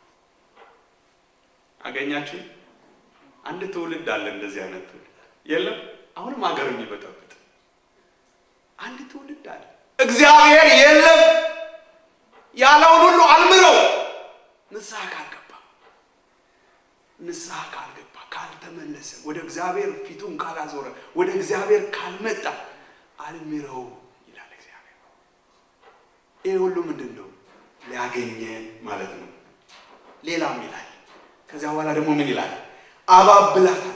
አገኛችሁ? አንድ ትውልድ አለ እንደዚህ አይነት ትውልድ የለም። አሁንም ሀገር የሚበጠብጥ አንድ ትውልድ አለ። እግዚአብሔር የለም ያለውን ሁሉ አልምረው ንስሐ ካልገባ ንስሐ ካልገባ ካልተመለሰ ወደ እግዚአብሔር ፊቱን ካላዞረ ወደ እግዚአብሔር ካልመጣ አልምረው ይላል እግዚአብሔር። ይህ ሁሉ ምንድን ነው? ሊያገኘን ማለት ነው። ሌላም ይላል። ከዚያ በኋላ ደግሞ ምን ይላል? አባብላታለሁ።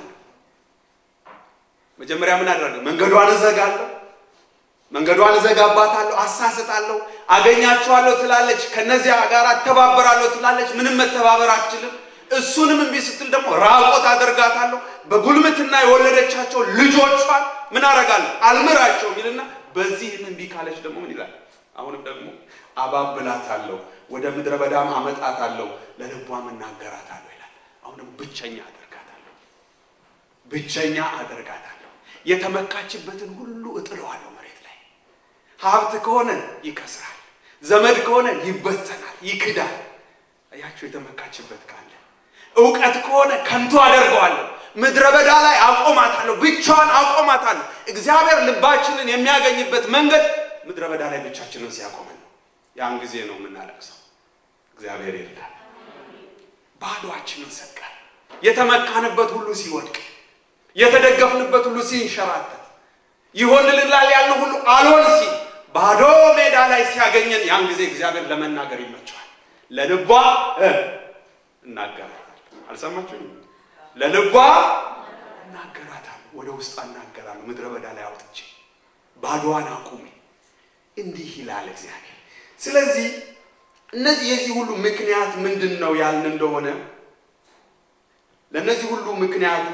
መጀመሪያ ምን አደረገ? መንገዷን እዘጋለሁ፣ መንገዷን እዘጋባታለሁ፣ አሳስታለሁ፣ አገኛቸዋለሁ ትላለች፣ ከነዚያ ጋር አተባበራለሁ ትላለች። ምንም መተባበር አትችልም። እሱንም እምቢ ስትል ደግሞ ራቆት አደርጋታለሁ። በጉልምትና የወለደቻቸው ልጆቿን ምን አደርጋለሁ? አልምራቸው የሚልና በዚህም እምቢ ካለች ደግሞ ምን ይላል? አሁንም ደግሞ አባብላታለሁ፣ ወደ ምድረ በዳም አመጣታለሁ፣ ለልቧም እናገራታለሁ ይላል። አሁንም ብቸኛ አደርጋታለሁ፣ ብቸኛ አደርጋታለሁ። የተመካችበትን ሁሉ እጥለዋለሁ መሬት ላይ። ሀብት ከሆነ ይከስራል፣ ዘመድ ከሆነ ይበተናል፣ ይክዳል። አያችሁ፣ የተመካችበት ካለ እውቀት ከሆነ ከንቱ አደርገዋለሁ። ምድረ በዳ ላይ አቆማታለሁ፣ ብቻዋን አቆማታለሁ። እግዚአብሔር ልባችንን የሚያገኝበት መንገድ ምድረ በዳ ላይ ብቻችንን ሲያቆመን ነው። ያን ጊዜ ነው የምናለቅሰው። እግዚአብሔር ይርዳል። ባዶአችንን ሰቀል የተመካንበት ሁሉ ሲወድቅ፣ የተደገፍንበት ሁሉ ሲንሸራተት፣ ይሆንልናል ያልነው ሁሉ አልሆን ሲል፣ ባዶ ሜዳ ላይ ሲያገኘን ያን ጊዜ እግዚአብሔር ለመናገር ይመቸዋል። ለልቧ እናገራታለሁ። አልሰማችሁም? ለልቧ እናገራታለሁ፣ ወደ ውስጥ እናገራለሁ። ምድረ በዳ ላይ አውጥቼ ባዶዋን አቁሜ እንዲህ ይላል እግዚአብሔር። ስለዚህ እነዚህ የዚህ ሁሉ ምክንያት ምንድን ነው ያልን እንደሆነ ለእነዚህ ሁሉ ምክንያቱ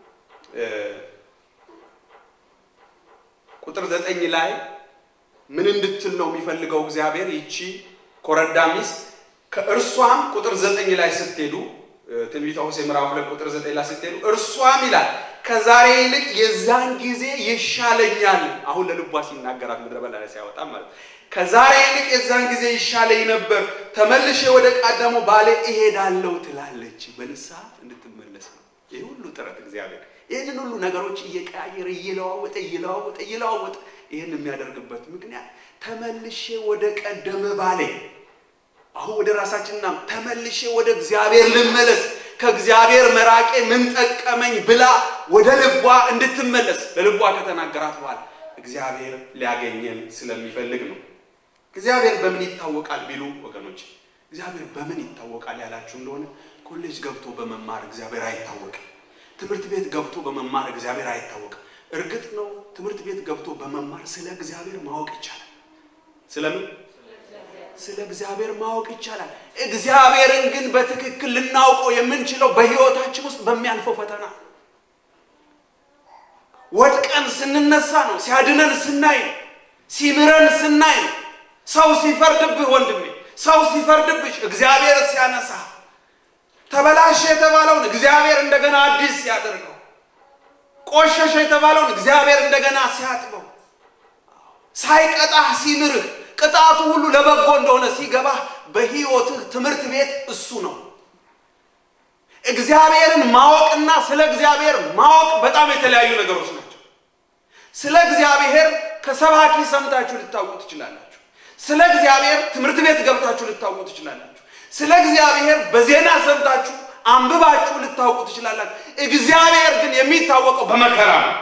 ቁጥር ዘጠኝ ላይ ምን እንድትል ነው የሚፈልገው እግዚአብሔር? ይቺ ኮረዳ ሚስት ከእርሷም ቁጥር ዘጠኝ ላይ ስትሄዱ ትንቢተ ሆሴዕ ምዕራፍ ሁለት ቁጥር ዘጠኝ ላይ ስትሄዱ እርሷም ይላል ከዛሬ ይልቅ የዛን ጊዜ ይሻለኛል። አሁን ለልቧ ሲናገራት ምድረ በዳ ላይ ሲያወጣ ማለት ከዛሬ ይልቅ የዛን ጊዜ ይሻለኝ ነበር፣ ተመልሼ ወደ ቀደሞ ባሌ እሄዳለሁ ትላለች። በንስሐ እንድትመለስ ነው ይህ ሁሉ ጥረት እግዚአብሔር ይህንን ሁሉ ነገሮች እየቀያየረ እየለዋወጠ እየለዋወጠ እየለዋወጠ ይህን የሚያደርግበት ምክንያት ተመልሼ ወደ ቀደመ ባሌ አሁን ወደ ራሳችንና ተመልሼ ወደ እግዚአብሔር ልመለስ ከእግዚአብሔር መራቄ ምን ጠቀመኝ ብላ ወደ ልቧ እንድትመለስ ለልቧ ከተናገራት በኋላ እግዚአብሔር ሊያገኘን ስለሚፈልግ ነው። እግዚአብሔር በምን ይታወቃል ቢሉ ወገኖች፣ እግዚአብሔር በምን ይታወቃል ያላችሁ እንደሆነ ኮሌጅ ገብቶ በመማር እግዚአብሔር አይታወቅም። ትምህርት ቤት ገብቶ በመማር እግዚአብሔር አይታወቅም። እርግጥ ነው ትምህርት ቤት ገብቶ በመማር ስለ እግዚአብሔር ማወቅ ይቻላል። ስለምን ስለ እግዚአብሔር ማወቅ ይቻላል። እግዚአብሔርን ግን በትክክል ልናውቀው የምንችለው በሕይወታችን ውስጥ በሚያልፈው ፈተና ወድቀን ስንነሳ ነው። ሲያድነን ስናይ ነው። ሲምረን ስናይ ነው። ሰው ሲፈርድብህ ወንድሜ፣ ሰው ሲፈርድብሽ እግዚአብሔር ሲያነሳ፣ ተበላሸ የተባለውን እግዚአብሔር እንደገና አዲስ ሲያደርገው፣ ቆሸሸ የተባለውን እግዚአብሔር እንደገና ሲያጥበው፣ ሳይቀጣህ ሲምርህ ቅጣቱ ሁሉ ለበጎ እንደሆነ ሲገባህ በሕይወትህ ትምህርት ቤት እሱ ነው። እግዚአብሔርን ማወቅና ስለ እግዚአብሔር ማወቅ በጣም የተለያዩ ነገሮች ናቸው። ስለ እግዚአብሔር ከሰባኪ ሰምታችሁ ልታውቁ ትችላላችሁ። ስለ እግዚአብሔር ትምህርት ቤት ገብታችሁ ልታውቁ ትችላላችሁ። ስለ እግዚአብሔር በዜና ሰምታችሁ አንብባችሁ ልታውቁ ትችላላችሁ። እግዚአብሔር ግን የሚታወቀው በመከራ ነው፣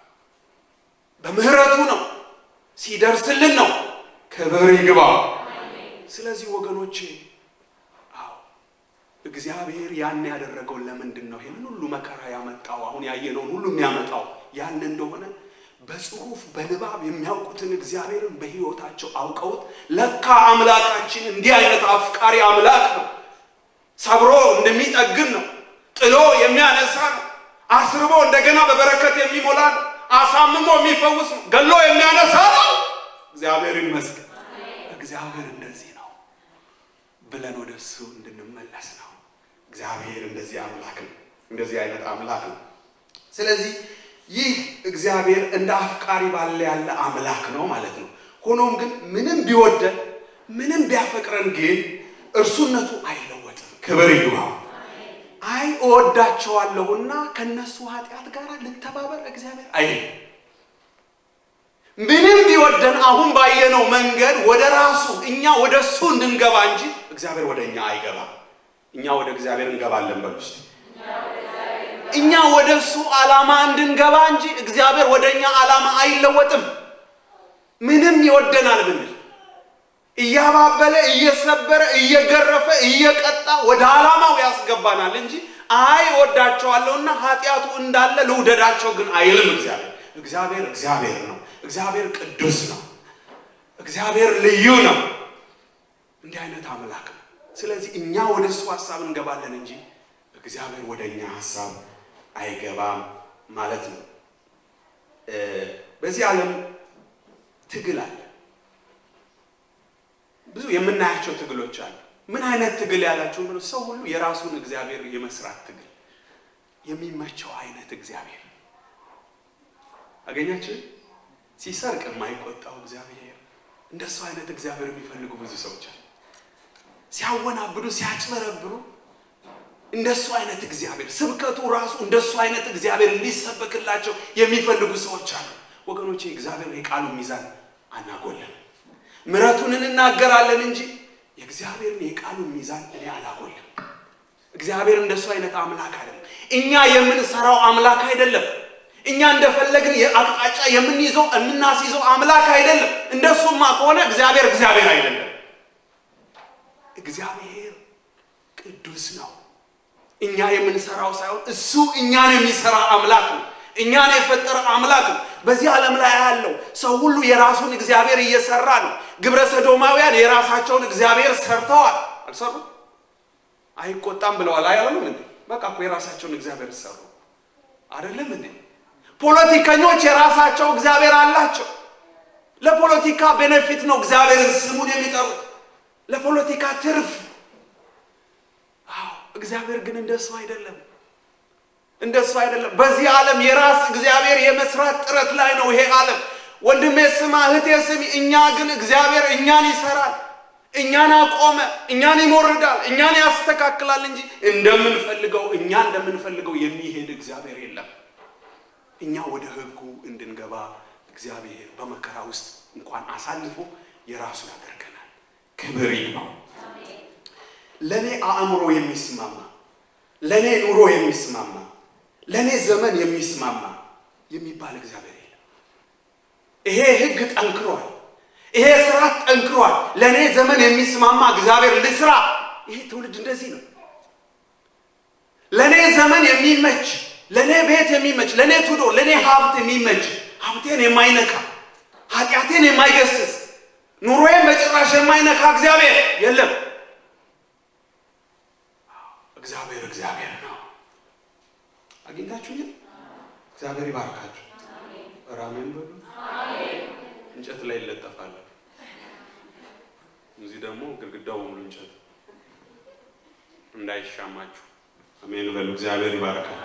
በምህረቱ ነው፣ ሲደርስልን ነው። ክብር ይግባው። ስለዚህ ወገኖቼ አዎ እግዚአብሔር ያን ያደረገው ለምንድን ነው? ይህንን ሁሉ መከራ ያመጣው አሁን ያየነውን ሁሉ የሚያመጣው ያን እንደሆነ በጽሁፍ በንባብ የሚያውቁትን እግዚአብሔርን በሕይወታቸው አውቀውት ለካ አምላካችን እንዲህ አይነት አፍቃሪ አምላክ ነው። ሰብሮ እንደሚጠግን ነው። ጥሎ የሚያነሳ ነው። አስርቦ እንደገና በበረከት የሚሞላ ነው። አሳምሞ የሚፈውስ ነው። ገሎ የሚያነሳ ነው። እግዚአብሔር ይመስገን። እግዚአብሔር እንደዚህ ነው ብለን ወደ እሱ እንድንመለስ ነው። እግዚአብሔር እንደዚህ አምላክ ነው። እንደዚህ አይነት አምላክ ነው። ስለዚህ ይህ እግዚአብሔር እንደ አፍቃሪ ባለ ያለ አምላክ ነው ማለት ነው። ሆኖም ግን ምንም ቢወደን ምንም ቢያፈቅረን ግን እርሱነቱ አይለወጥም። ክብር ይግባው። አይ እወዳቸዋለሁና ከነሱ ኃጢአት ጋር ልተባበር እግዚአብሔር አይልም። ምንም ቢወደን አሁን ባየነው መንገድ ወደ ራሱ እኛ ወደ እሱ እንድንገባ እንጂ እግዚአብሔር ወደ እኛ አይገባም። እኛ ወደ እግዚአብሔር እንገባለን በሉ እስቲ። እኛ ወደ እሱ ዓላማ እንድንገባ እንጂ እግዚአብሔር ወደ እኛ ዓላማ አይለወጥም። ምንም ይወደናል ብንል እያባበለ እየሰበረ እየገረፈ እየቀጣ ወደ ዓላማው ያስገባናል እንጂ አይ ወዳቸዋለሁና ኃጢአቱ እንዳለ ልውደዳቸው ግን አይልም። እግዚአብሔር እግዚአብሔር እግዚአብሔር ነው። እግዚአብሔር ቅዱስ ነው። እግዚአብሔር ልዩ ነው። እንዲህ አይነት አምላክ ነው። ስለዚህ እኛ ወደ እሱ ሀሳብ እንገባለን እንጂ እግዚአብሔር ወደ እኛ ሀሳብ አይገባም ማለት ነው። በዚህ ዓለም ትግል አለ። ብዙ የምናያቸው ትግሎች አሉ። ምን አይነት ትግል ያላቸው ብሎ ሰው ሁሉ የራሱን እግዚአብሔር የመስራት ትግል የሚመቸው አይነት እግዚአብሔር አገኛችን። ሲሰርቅ የማይቆጣው እግዚአብሔር እንደሱ አይነት እግዚአብሔር የሚፈልጉ ብዙ ሰዎች አሉ። ሲያወናብዱ፣ ሲያጭበረብሩ እንደሱ አይነት እግዚአብሔር ስብከቱ ራሱ እንደሱ አይነት እግዚአብሔር እንዲሰበክላቸው የሚፈልጉ ሰዎች አሉ። ወገኖቼ እግዚአብሔር የቃሉ ሚዛን አናጎለም። ምሕረቱን እንናገራለን እንጂ የእግዚአብሔርን የቃሉን ሚዛን እኔ አላጎልም። እግዚአብሔር እንደሱ አይነት አምላክ አይደለም። እኛ የምንሰራው አምላክ አይደለም። እኛ እንደፈለግን የአቅጣጫ የምንይዘው የምናስይዘው አምላክ አይደለም። እንደሱማ ከሆነ እግዚአብሔር እግዚአብሔር አይደለም። እግዚአብሔር ቅዱስ ነው። እኛ የምንሰራው ሳይሆን እሱ እኛን የሚሰራ አምላክ ነው። እኛን የፈጠረ አምላክ ነው። በዚህ ዓለም ላይ ያለው ሰው ሁሉ የራሱን እግዚአብሔር እየሰራ ነው። ግብረ ሰዶማውያን የራሳቸውን እግዚአብሔር ሰርተዋል። አልሰሩ አይቆጣም ብለዋል። አያለም እንዴ? በቃ እኮ የራሳቸውን እግዚአብሔር ሰሩ አይደለም እንዴ? ፖለቲከኞች የራሳቸው እግዚአብሔር አላቸው። ለፖለቲካ ቤኔፊት ነው እግዚአብሔርን ስሙን የሚጠሩት ለፖለቲካ ትርፍ። አዎ እግዚአብሔር ግን እንደሱ አይደለም እንደሱ አይደለም። በዚህ ዓለም የራስ እግዚአብሔር የመስራት ጥረት ላይ ነው ይሄ ዓለም። ወንድሜ ስማ፣ እህቴ ስሚ። እኛ ግን እግዚአብሔር እኛን ይሰራል፣ እኛን አቆመ፣ እኛን ይሞርዳል፣ እኛን ያስተካክላል እንጂ እንደምንፈልገው እኛ እንደምንፈልገው የሚሄድ እግዚአብሔር የለም። እኛ ወደ ሕጉ እንድንገባ እግዚአብሔር በመከራ ውስጥ እንኳን አሳልፎ የራሱ ያደርገናል። ክብር ይግባው። ለእኔ አእምሮ የሚስማማ ለእኔ ኑሮ የሚስማማ ለእኔ ዘመን የሚስማማ የሚባል እግዚአብሔር የለም። ይሄ ሕግ ጠንክሯል። ይሄ ስርዓት ጠንክሯል። ለእኔ ዘመን የሚስማማ እግዚአብሔር ልስራ። ይሄ ትውልድ እንደዚህ ነው። ለእኔ ዘመን የሚመች ለእኔ ቤት የሚመች ለእኔ ቱዶ ለእኔ ሀብት የሚመች ሀብቴን የማይነካ ኃጢአቴን የማይገስጽ ኑሮዬን በጭራሽ የማይነካ እግዚአብሔር የለም። እግዚአብሔር እግዚአብሔር ነው። አግኝታችሁ ይል እግዚአብሔር ይባርካችሁ። ራሜን በሉ። እንጨት ላይ ይለጠፋል። እዚህ ደግሞ ግድግዳው በሙሉ እንጨት እንዳይሻማችሁ። አሜን በሉ። እግዚአብሔር ይባርካችሁ።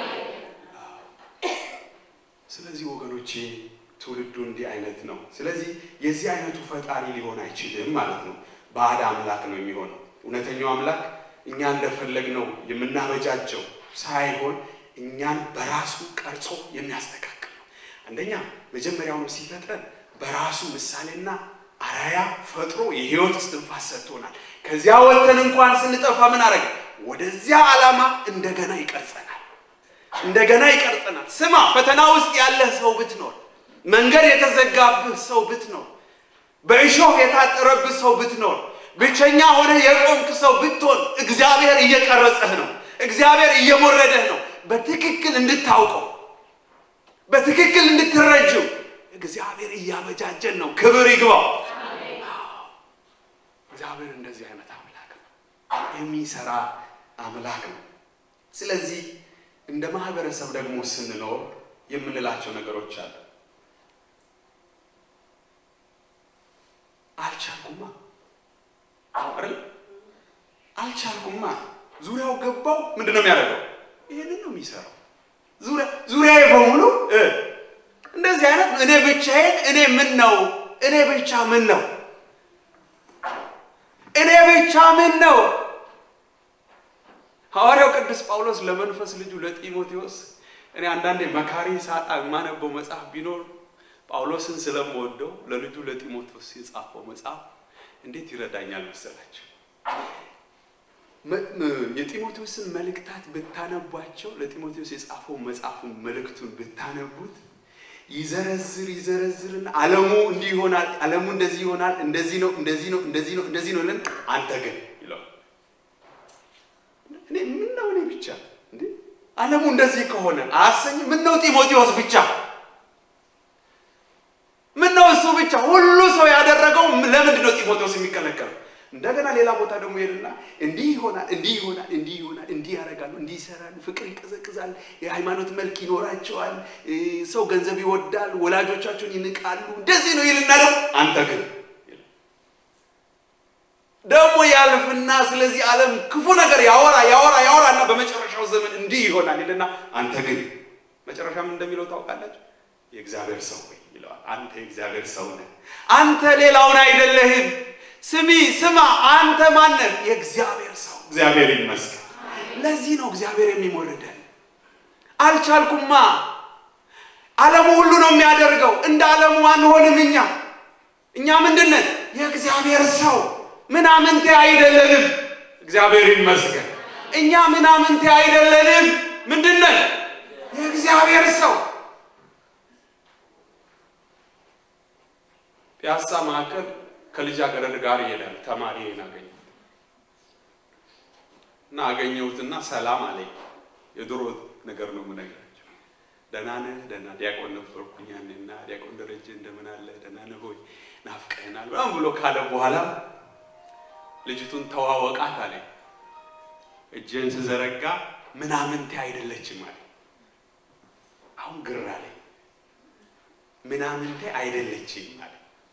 ስለዚህ ወገኖቼ ትውልዱ እንዲህ አይነት ነው። ስለዚህ የዚህ አይነቱ ፈጣሪ ሊሆን አይችልም ማለት ነው። ባዕድ አምላክ ነው የሚሆነው። እውነተኛው አምላክ እኛ እንደፈለግነው የምናበጃቸው ሳይሆን እኛን በራሱ ቀርጾ የሚያስተካክል ነው። አንደኛ መጀመሪያውኑ ሲፈጥረን በራሱ ምሳሌና አራያ ፈጥሮ የሕይወት እስትንፋስ ሰጥቶናል። ከዚያ ወጥተን እንኳን ስንጠፋ ምን አደረገ? ወደዚያ ዓላማ እንደገና ይቀርጸናል። እንደገና ይቀርጸናል። ስማ፣ ፈተና ውስጥ ያለህ ሰው ብትኖር፣ መንገድ የተዘጋብህ ሰው ብትኖር፣ በእሾህ የታጠረብህ ሰው ብትኖር፣ ብቸኛ ሆነህ የቆምክ ሰው ብትሆን፣ እግዚአብሔር እየቀረጸህ ነው። እግዚአብሔር እየሞረደህ ነው። በትክክል እንድታውቀው በትክክል እንድትረጅው እግዚአብሔር እያበጃጀን ነው። ክብር ይግባው። እግዚአብሔር እንደዚህ አይነት አምላክ ነው፣ የሚሰራ አምላክ ነው። ስለዚህ እንደ ማህበረሰብ ደግሞ ስንኖር የምንላቸው ነገሮች አሉ። አልቻልኩማ አይደል? አልቻልኩማ። ዙሪያው ገባው። ምንድን ነው የሚያደርገው? ይህንን ነው የሚሰራው። ዙሪያዬ በሙሉ እንደዚህ አይነት እኔ ብቻዬን እኔ ምን ነው እኔ ብቻ ምን ነው እኔ ብቻ ምን ነው። ሐዋርያው ቅዱስ ጳውሎስ ለመንፈስ ልጁ ለጢሞቴዎስ እኔ አንዳንዴ መካሪ ሳጣ የማነበው መጽሐፍ ቢኖር ጳውሎስን ስለምወደው ለልጁ ለጢሞቴዎስ የጻፈው መጽሐፍ እንዴት ይረዳኛል መሰላቸው። የጢሞቴዎስን መልእክታት ብታነቧቸው ለጢሞቴዎስ የጻፈው መጽሐፉን መልእክቱን ብታነቡት ይዘረዝር ይዘረዝርና ዓለሙ እንዲህ ይሆናል፣ ዓለሙ እንደዚህ ይሆናል፣ እንደዚህ ነው፣ እንደዚህ ነው፣ እንደዚህ ነው፣ እንደዚህ ነው ልን አንተ ግን ይለዋል። እኔ ምን ነው እኔ ብቻ እንዴ ዓለሙ እንደዚህ ከሆነ አያሰኝም? ምን ነው ጢሞቴዎስ ብቻ ምን ነው እሱ ብቻ? ሁሉ ሰው ያደረገው ለምንድን ነው ጢሞቴዎስ የሚከለከለው? እንደገና ሌላ ቦታ ደግሞ ሄድና እንዲህ ይሆናል፣ እንዲህ ይሆናል፣ እንዲህ ይሆናል፣ እንዲህ ያደርጋሉ፣ እንዲህ ይሰራሉ፣ ፍቅር ይቀዘቅዛል፣ የሃይማኖት መልክ ይኖራቸዋል፣ ሰው ገንዘብ ይወዳል፣ ወላጆቻቸውን ይንቃሉ፣ እንደዚህ ነው ይልና ደግሞ አንተ ግን ደግሞ ያልፍና ስለዚህ ዓለም ክፉ ነገር ያወራ ያወራ ያወራ እና በመጨረሻው ዘመን እንዲህ ይሆናል ይልና አንተ ግን መጨረሻ ምን እንደሚለው ታውቃላችሁ? የእግዚአብሔር ሰው ወይ ይለዋል። አንተ የእግዚአብሔር ሰው ነህ። አንተ ሌላውን አይደለህም። ስሚ ስማ፣ አንተ ማነህ? የእግዚአብሔር ሰው። እግዚአብሔር ይመስገን። ለዚህ ነው እግዚአብሔር የሚሞርደን። አልቻልኩማ። ዓለሙ ሁሉ ነው የሚያደርገው። እንደ ዓለሙ አንሆንም። እኛ እኛ ምንድን ነን? የእግዚአብሔር ሰው ምናምንቴ አይደለንም። እግዚአብሔር ይመስገን። እኛ ምናምንቴ አይደለንም። ምንድን ነን? የእግዚአብሔር ሰው። ፒያሳ ማዕከል ከልጃገረድ ጋር ይሄዳል። ተማሪዬን አገኘሁት እና አገኘሁትና ሰላም አለኝ። የድሮ ነገር ነው የምነግራቸው። ደህና ነህ? ደህና ዲያቆን ነበርኩኝ ያኔና ዲያቆን ደረጀ እንደምን አለ? ደህና ነህ ሆይ? ናፍቀኸናል ምናምን ብሎ ካለ በኋላ ልጅቱን ተዋወቃት አለኝ። እጄን ስዘረጋ ምናምንቴ አይደለችም አለኝ። አሁን ግር አለኝ። ምናምንቴ አይደለችም አለኝ።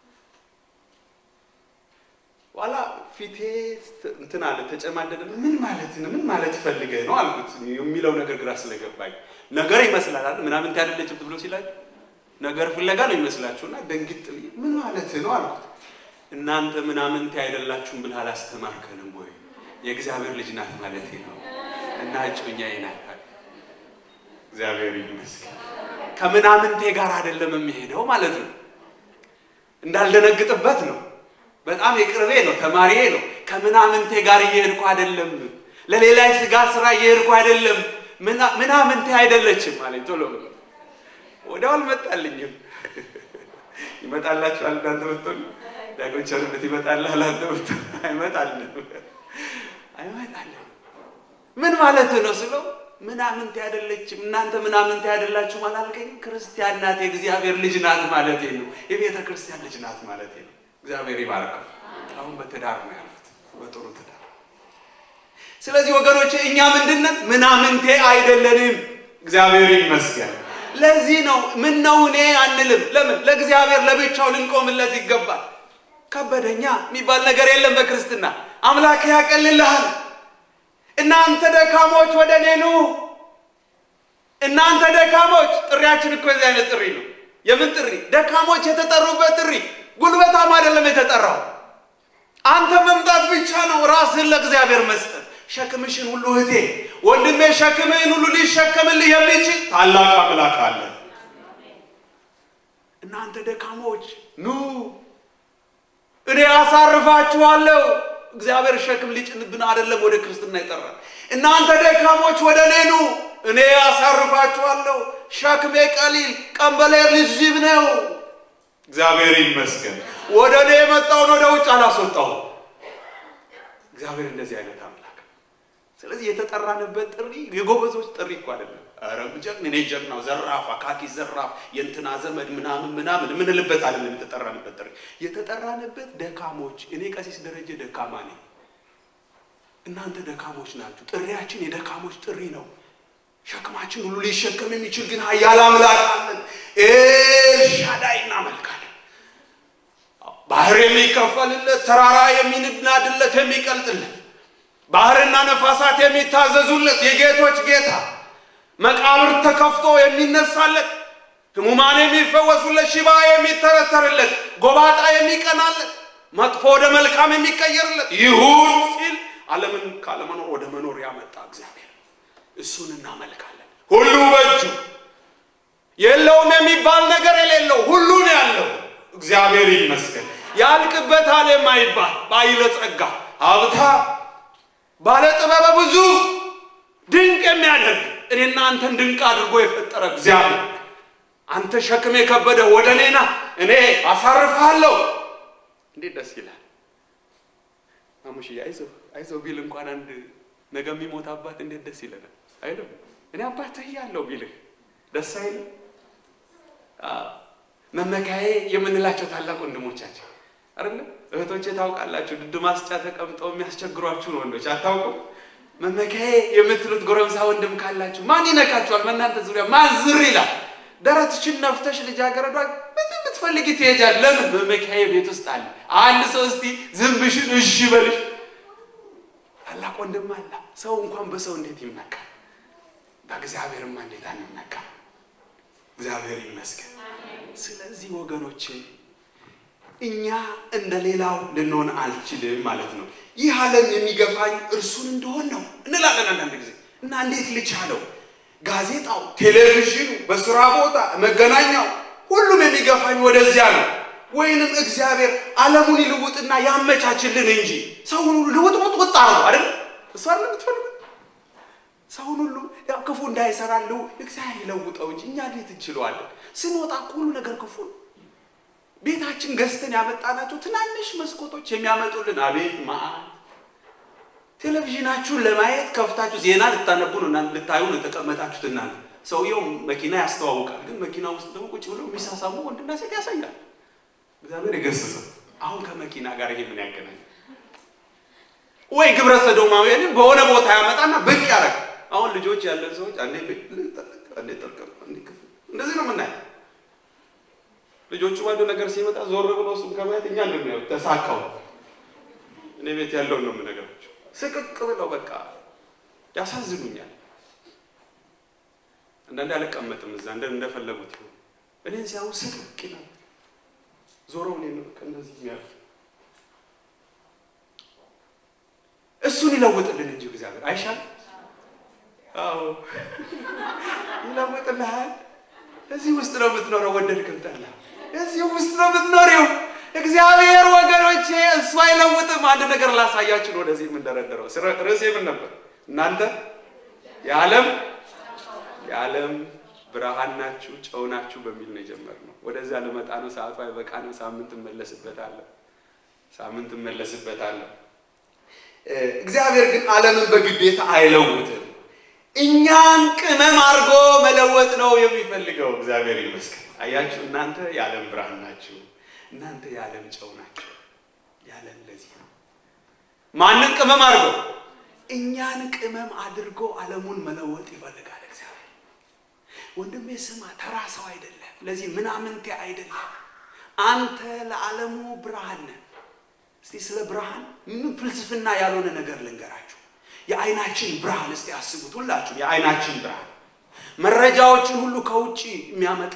ኋላ ፊቴ እንትን አለ ተጨማደደ። ምን ማለት ነው? ምን ማለት ፈልገህ ነው አልኩት። የሚለው ነገር ግራ ስለገባኝ ነገር ይመስላል አይደል? ምናምን ያደለችም ብሎ ሲላችሁ ነገር ፍለጋ ነው ይመስላችሁና ደንግጥ ብዬ ምን ማለት ነው አልኩት። እናንተ ምናምንቴ አይደላችሁም ብለህ አላስተማርከንም ወይ? የእግዚአብሔር ልጅ ናት ማለት ነው እና እጮኛዬ ናት። እግዚአብሔር ይመስገን። ከምናምንቴ ጋር አይደለም የሚሄደው ማለት ነው። እንዳልደነግጥበት ነው በጣም የቅርቤ ነው፣ ተማሪዬ ነው። ከምናምንቴ ጋር እየሄድኩ አይደለም፣ ለሌላ ስጋ ስራ እየሄድኩ አይደለም። ምናምንቴ አይደለችም ማለት ቶሎ ብሎ ወዲያው አልመጣልኝም። ይመጣላችኋል እናንተ ብትሆኑ ዳጎን ቸርነት ይመጣልሃል አንተ ብትሆኑ አይመጣልንም፣ አይመጣልንም። ምን ማለት ነው ስለው ምናምንቴ አይደለችም፣ እናንተ ምናምንቴ አይደላችሁም አላልከኝም? ክርስቲያን ናት፣ የእግዚአብሔር ልጅ ናት ማለቴ ነው። የቤተ ክርስቲያን ልጅ ናት ማለቴ ነው። እግዚአብሔር ይባርከው። አሁን በትዳር ነው ያሉት፣ በጥሩ ትዳር። ስለዚህ ወገኖች እኛ ምንድነን? ምናምንቴ አይደለንም። እግዚአብሔር ይመስገን። ለዚህ ነው ምን ነው እኔ አንልም። ለምን? ለእግዚአብሔር ለብቻው ልንቆምለት ይገባል። ከበደኛ የሚባል ነገር የለም በክርስትና። አምላክ ያቀልልሃል። እናንተ ደካሞች ወደ እኔ ኑ። እናንተ ደካሞች፣ ጥሪያችን እኮ የዚህ አይነት ጥሪ ነው። የምን ጥሪ? ደካሞች የተጠሩበት ጥሪ ጉልበታም አይደለም የተጠራው። አንተ መምጣት ብቻ ነው፣ ራስህን ለእግዚአብሔር መስጠት። ሸክምሽን ሁሉ እህቴ ወንድሜ ሸክምህን ሁሉ ሊሸከምልህ የሚችል ታላቅ አምላክ አለ። እናንተ ደካሞች ኑ እኔ አሳርፋችኋለሁ። እግዚአብሔር ሸክም ሊጭንብን አይደለም ወደ ክርስትና ይጠራል። እናንተ ደካሞች ወደ እኔ ኑ እኔ አሳርፋችኋለሁ። ሸክሜ ቀሊል ቀንበሌ ልዝብ ነው። እግዚአብሔር ይመስገን። ወደ እኔ የመጣውን ወደ ውጭ አላስወጣውም። እግዚአብሔር እንደዚህ አይነት አምላክ። ስለዚህ የተጠራንበት ጥሪ የጎበዞች ጥሪ እኮ አይደለም። ኧረ ጀግን እኔ ጀግናው ዘራፍ አካኪ ዘራፍ የእንትና ዘመድ ምናምን ምናምን የምንልበት አይደለም። የተጠራንበት ጥሪ የተጠራንበት ደካሞች። እኔ ቀሲስ ደረጀ ደካማ ነኝ። እናንተ ደካሞች ናችሁ። ጥሪያችን የደካሞች ጥሪ ነው። ሸክማችን ሁሉ ሊሸከም የሚችል ግን ኃያል አምላክ አለን። ኤልሻዳይ እናመልካለን። ባህር የሚከፈልለት ተራራ የሚናድለት የሚቀልጥለት ባህርና ነፋሳት የሚታዘዙለት የጌቶች ጌታ መቃብር ተከፍቶ የሚነሳለት ሕሙማን የሚፈወሱለት ሽባ የሚተረተርለት ጎባጣ የሚቀናለት መጥፎ ወደ መልካም የሚቀየርለት ይሁን ሲል ዓለምን ካለመኖር ወደ መኖር ያመጣ እግዚአብሔር እሱን እናመልካለን። ሁሉ በእጁ የለውም የሚባል ነገር የሌለው ሁሉን ያለው እግዚአብሔር ይመስገን። ያልቅበታል የማይባል ባይለ ጸጋ ሀብታ ባለ ጥበበ ብዙ ድንቅ የሚያደርግ እኔና አንተን ድንቅ አድርጎ የፈጠረ እግዚአብሔር አንተ ሸክም የከበደ ወደ እኔና እኔ አሳርፍሃለሁ። እንዴት ደስ ይላል! ማሙሽዬ አይዞህ አይዞህ ቢል እንኳን አንድ ነገ የሚሞት አባት እንዴት ደስ ይለናል አይልም? እኔ አባትህ ያለው ቢልህ ደስ አይልም? መመካዬ የምንላቸው ታላቅ ወንድሞቻችን አይደለም እህቶቼ ታውቃላችሁ፣ ድድ ማስጫ ተቀምጠው የሚያስቸግሯችሁን ወንዶች አታውቁም? መመካዬ የምትሉት ጎረምሳ ወንድም ካላችሁ ማን ይነካችኋል? በእናንተ ዙሪያ ማን ዝር ይላል? ደረትሽን ነፍተሽ ልጃገረዷ ምን ብትፈልጊ ትሄጃለሽ? ለምን መመካዬ ቤት ውስጥ አለ። አንድ ሰው እስቲ ዝንብሽን እሺ በልሽ። ታላቅ ወንድም አለ። ሰው እንኳን በሰው እንዴት ይመካል? በእግዚአብሔርማ እንዴት አንመካ? እግዚአብሔር ይመስገን። ስለዚህ ወገኖቼ እኛ እንደ ሌላው ልንሆን አልችልም ማለት ነው። ይህ ዓለም የሚገፋኝ እርሱን እንደሆን ነው እንላለን አንዳንድ ጊዜ እና እንዴት ልቻለው? ጋዜጣው፣ ቴሌቪዥኑ፣ በስራ ቦታ፣ መገናኛው ሁሉም የሚገፋኝ ወደዚያ ነው። ወይንም እግዚአብሔር ዓለሙን ይልውጥና ያመቻችልን እንጂ ሰውን ሁሉ ልውጥ ውጥ ውጥ አርገው አይደል? እሱ አይደል የምትፈልጉት? ሰውን ሁሉ ያው ክፉ እንዳይሰራልው እግዚአብሔር ይለውጠው እንጂ እኛ እንዴት እንችለዋለን? ስንወጣ እኮ ሁሉ ነገር ክፉ ነው። ቤታችን ገዝተን ያመጣናቸው ትናንሽ መስኮቶች የሚያመጡልን አቤት መዓት። ቴሌቪዥናችሁን ለማየት ከፍታችሁ ዜና ልታነቡ ነው እና ልታዩ ነው የተቀመጣችሁት። እናንተ ሰውየው መኪና ያስተዋውቃል፣ ግን መኪና ውስጥ ደግሞ ቁጭ ብሎ የሚሳሳሙ ወንድና ሴት ያሳያል። እግዚአብሔር የገሰጸው አሁን ከመኪና ጋር ይሄ ምን ያገናኝ? ወይ ግብረ ሰዶማውያንን በሆነ ቦታ ያመጣና ብቅ ያደርግ። አሁን ልጆች ያለን ሰዎች አንዴ አንዴ ጠርቀም አንዴ ክፍል እንደዚህ ነው የምናየው። ልጆቹ አንድ ነገር ሲመጣ ዞር ብሎ እሱም ከማየት እኛ እንደሚያው ተሳካው። እኔ ቤት ያለውን ነው የምነግራቸው። ስቅቅ ብለው በቃ ያሳዝኑኛል። አንዳንዴ አልቀመጥም እዛ እንደ እንደፈለጉት ይሁን እኔን ሲያዩ ስቅቅ ይላል። ዞረው እኔ ነው እንደዚህ የሚያሉ እሱን ይለውጥልን እንጂ እግዚአብሔር አይሻል? አዎ ይለውጥልሃል። እዚህ ውስጥ ነው የምትኖረው፣ ወደድክም ጠላህ እዚህ ውስጥ ነው የምትኖሪው። እግዚአብሔር ወገኖቼ እሱ አይለውጥም። አንድ ነገር ላሳያችሁ ነው ወደዚህ የምንደረደረው። ርዕሴ ምን ነበር? እናንተ የዓለም የዓለም ብርሃን ናችሁ፣ ጨው ናችሁ በሚል ነው የጀመርነው። ወደዚያ ልመጣ ነው። ሰዓቱ አይበቃንም። ሳምንት እመለስበታለሁ። ሳምንት እመለስበታለሁ። እግዚአብሔር ግን ዓለምን በግዴታ አይለውጥም። እኛን ቅመም አድርጎ መለወጥ ነው የሚፈልገው። እግዚአብሔር ይመስገን። አያችሁ፣ እናንተ የዓለም ብርሃን ናችሁ፣ እናንተ የዓለም ጨው ናችሁ። የዓለም ለዚህ ነው። ማንን ቅመም አድርጎ? እኛን ቅመም አድርጎ ዓለሙን መለወጥ ይፈልጋል እግዚአብሔር። ወንድሜ ስማ፣ ተራ ሰው አይደለም። ለዚህ ምናምንቴ አይደለም። አንተ ለዓለሙ ብርሃን ነህ። እስቲ ስለ ብርሃን ምንም ፍልስፍና ያልሆነ ነገር ልንገራችሁ። የዓይናችን ብርሃን እስቲ አስቡት ሁላችሁም። የዓይናችን ብርሃን መረጃዎችን ሁሉ ከውጭ የሚያመጣ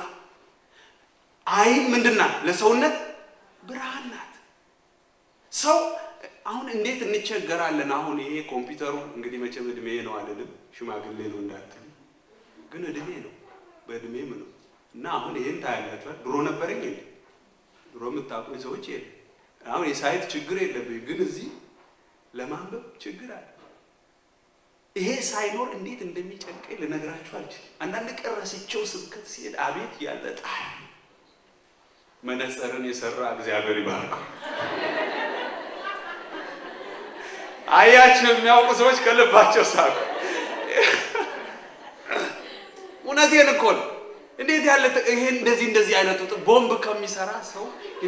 ዓይን ምንድን ናት? ለሰውነት ብርሃን ናት። ሰው አሁን እንዴት እንቸገራለን? አሁን ይሄ ኮምፒውተሩ እንግዲህ መቼም እድሜ ነው አልልም፣ ሽማግሌ ነው እንዳትል፣ ግን እድሜ ነው በእድሜም ነው እና አሁን ይሄን ታያላችኋል። ድሮ ነበረኝ እንዴ? ድሮ የምታውቁኝ ሰዎች የለ። አሁን የሳይት ችግር የለብኝ፣ ግን እዚህ ለማንበብ ችግር አለ። ይሄ ሳይኖር እንዴት እንደሚጨንቀኝ ልነግራችሁ አልችልም። አንዳንድ ቀን ረስቼው ስብከት ሲሄድ አቤት ያለ ጣል መነጽርን የሰራ እግዚአብሔር ይባርከው። አያችሁ፣ የሚያውቁ ሰዎች ከልባቸው ሳቁ። እውነቴን እኮ ነው። እንዴት ያለ ይሄ እንደዚህ እንደዚህ አይነቱ ቦምብ ከሚሰራ ሰው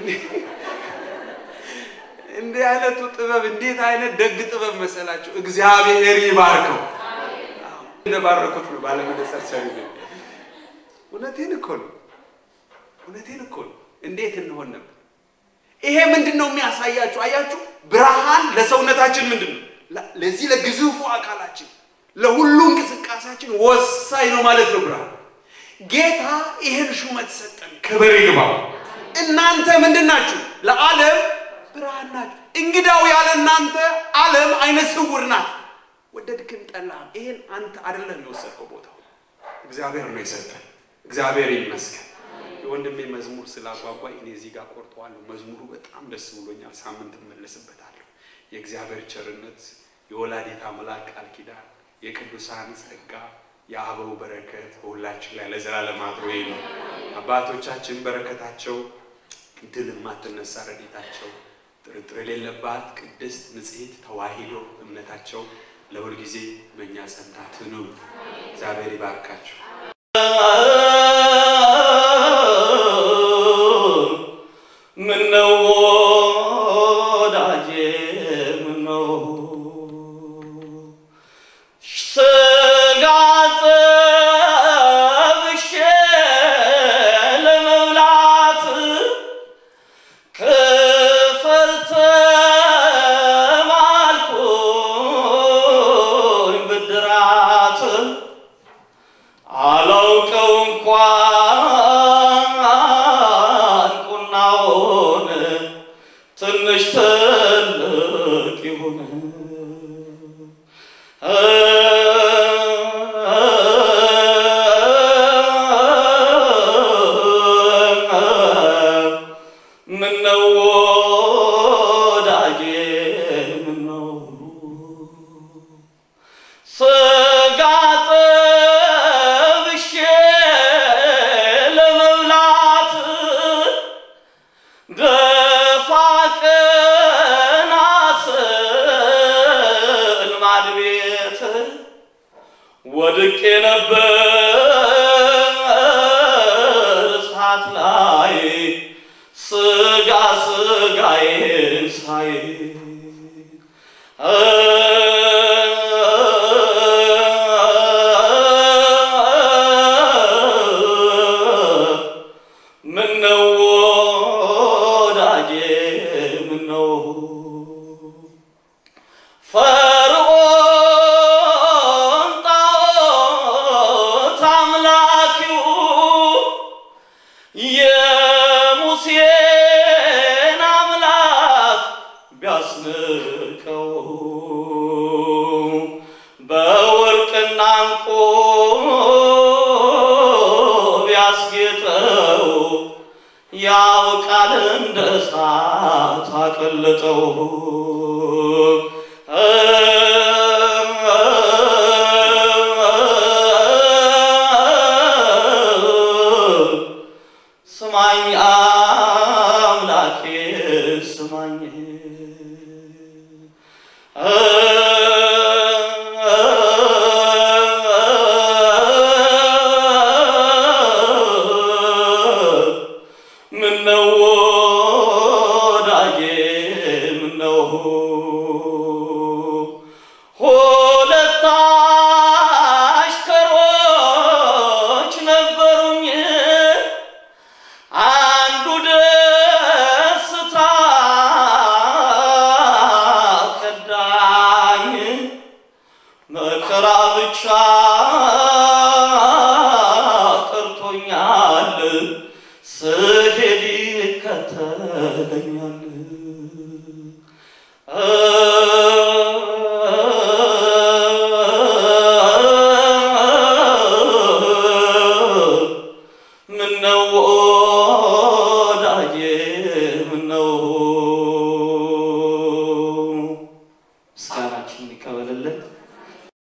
እንዲህ አይነቱ ጥበብ እንዴት አይነት ደግ ጥበብ መሰላችሁ! እግዚአብሔር ይባርከው። እንደባረኩት ነው ባለመነጽር ሰሪ። እውነቴን እኮ ነው። እውነቴን እኮ ነው። እንዴት እንሆን ነበር? ይሄ ምንድን ነው የሚያሳያችሁ? አያችሁ፣ ብርሃን ለሰውነታችን ምንድን ነው? ለዚህ ለግዙፉ አካላችን ለሁሉ እንቅስቃሴያችን ወሳኝ ነው ማለት ነው ብርሃን። ጌታ ይህን ሹመት ሰጠን፣ ክብር ይግባው። እናንተ ምንድን ናችሁ? ለዓለም ብርሃን ናችሁ። እንግዳው ያለ እናንተ ዓለም አይነ ስውር ናት። ወደድክም ጠላህም ይሄን አንተ አይደለም የወሰድከው ቦታው እግዚአብሔር ነው የሰጠን። እግዚአብሔር ይመስገን። የወንድሜ መዝሙር ስላጓጓኝ እኔ እዚህ ጋር ቆርጠዋለሁ። መዝሙሩ በጣም ደስ ብሎኛል። ሳምንት እመለስበታለሁ። የእግዚአብሔር ቸርነት፣ የወላዲተ አምላክ ቃል ኪዳን፣ የቅዱሳን ጸጋ፣ የአበው በረከት በሁላችን ላይ ለዘላለም አድሮ ነው። አባቶቻችን በረከታቸው ድል የማትነሳ ረድኤታቸው ጥርጥር የሌለባት ቅድስት ንጽሕት ተዋሂዶ እምነታቸው ለሁል ጊዜ በእኛ ጸንታ ትኑር። እግዚአብሔር ይባርካቸው። ምነው ወዳጄ ምነው ስጋ ጠብሼ ለመብላት ክፍል ተማልኩኝ ብድራት አላውቀው እንኳን ቁናውን ትንሽ ትልቅ ይሁን ምነው ወዳጄ ምነው ስጋ ጠብሼ ለመብላት ደፋ ቀና ስል ማድ ቤት ወድቄ ነበር እሳት ላይ ስጋ ስጋዬን ሳይ ምነው ወዳጄ ምነው ፈርዖን ጣዖት አምላኪው የሙሴን አምላክ ቢያስንቀው በወርቅና ዕንቁ ቢያስጌጠው ያው ቃል እንደ እሳት አቀለጠው። ስማኝ አምላኬ ስማኝ ምነው ወዳጄ ምነው ሁለት አሽከሮች ነበሩኝ አንዱ ደስታ ከዳኝ መከራ ብቻ ቀርቶኛል ስሄድ ይከተለኛል ነው። ምስጋናችን ይቀበልልን።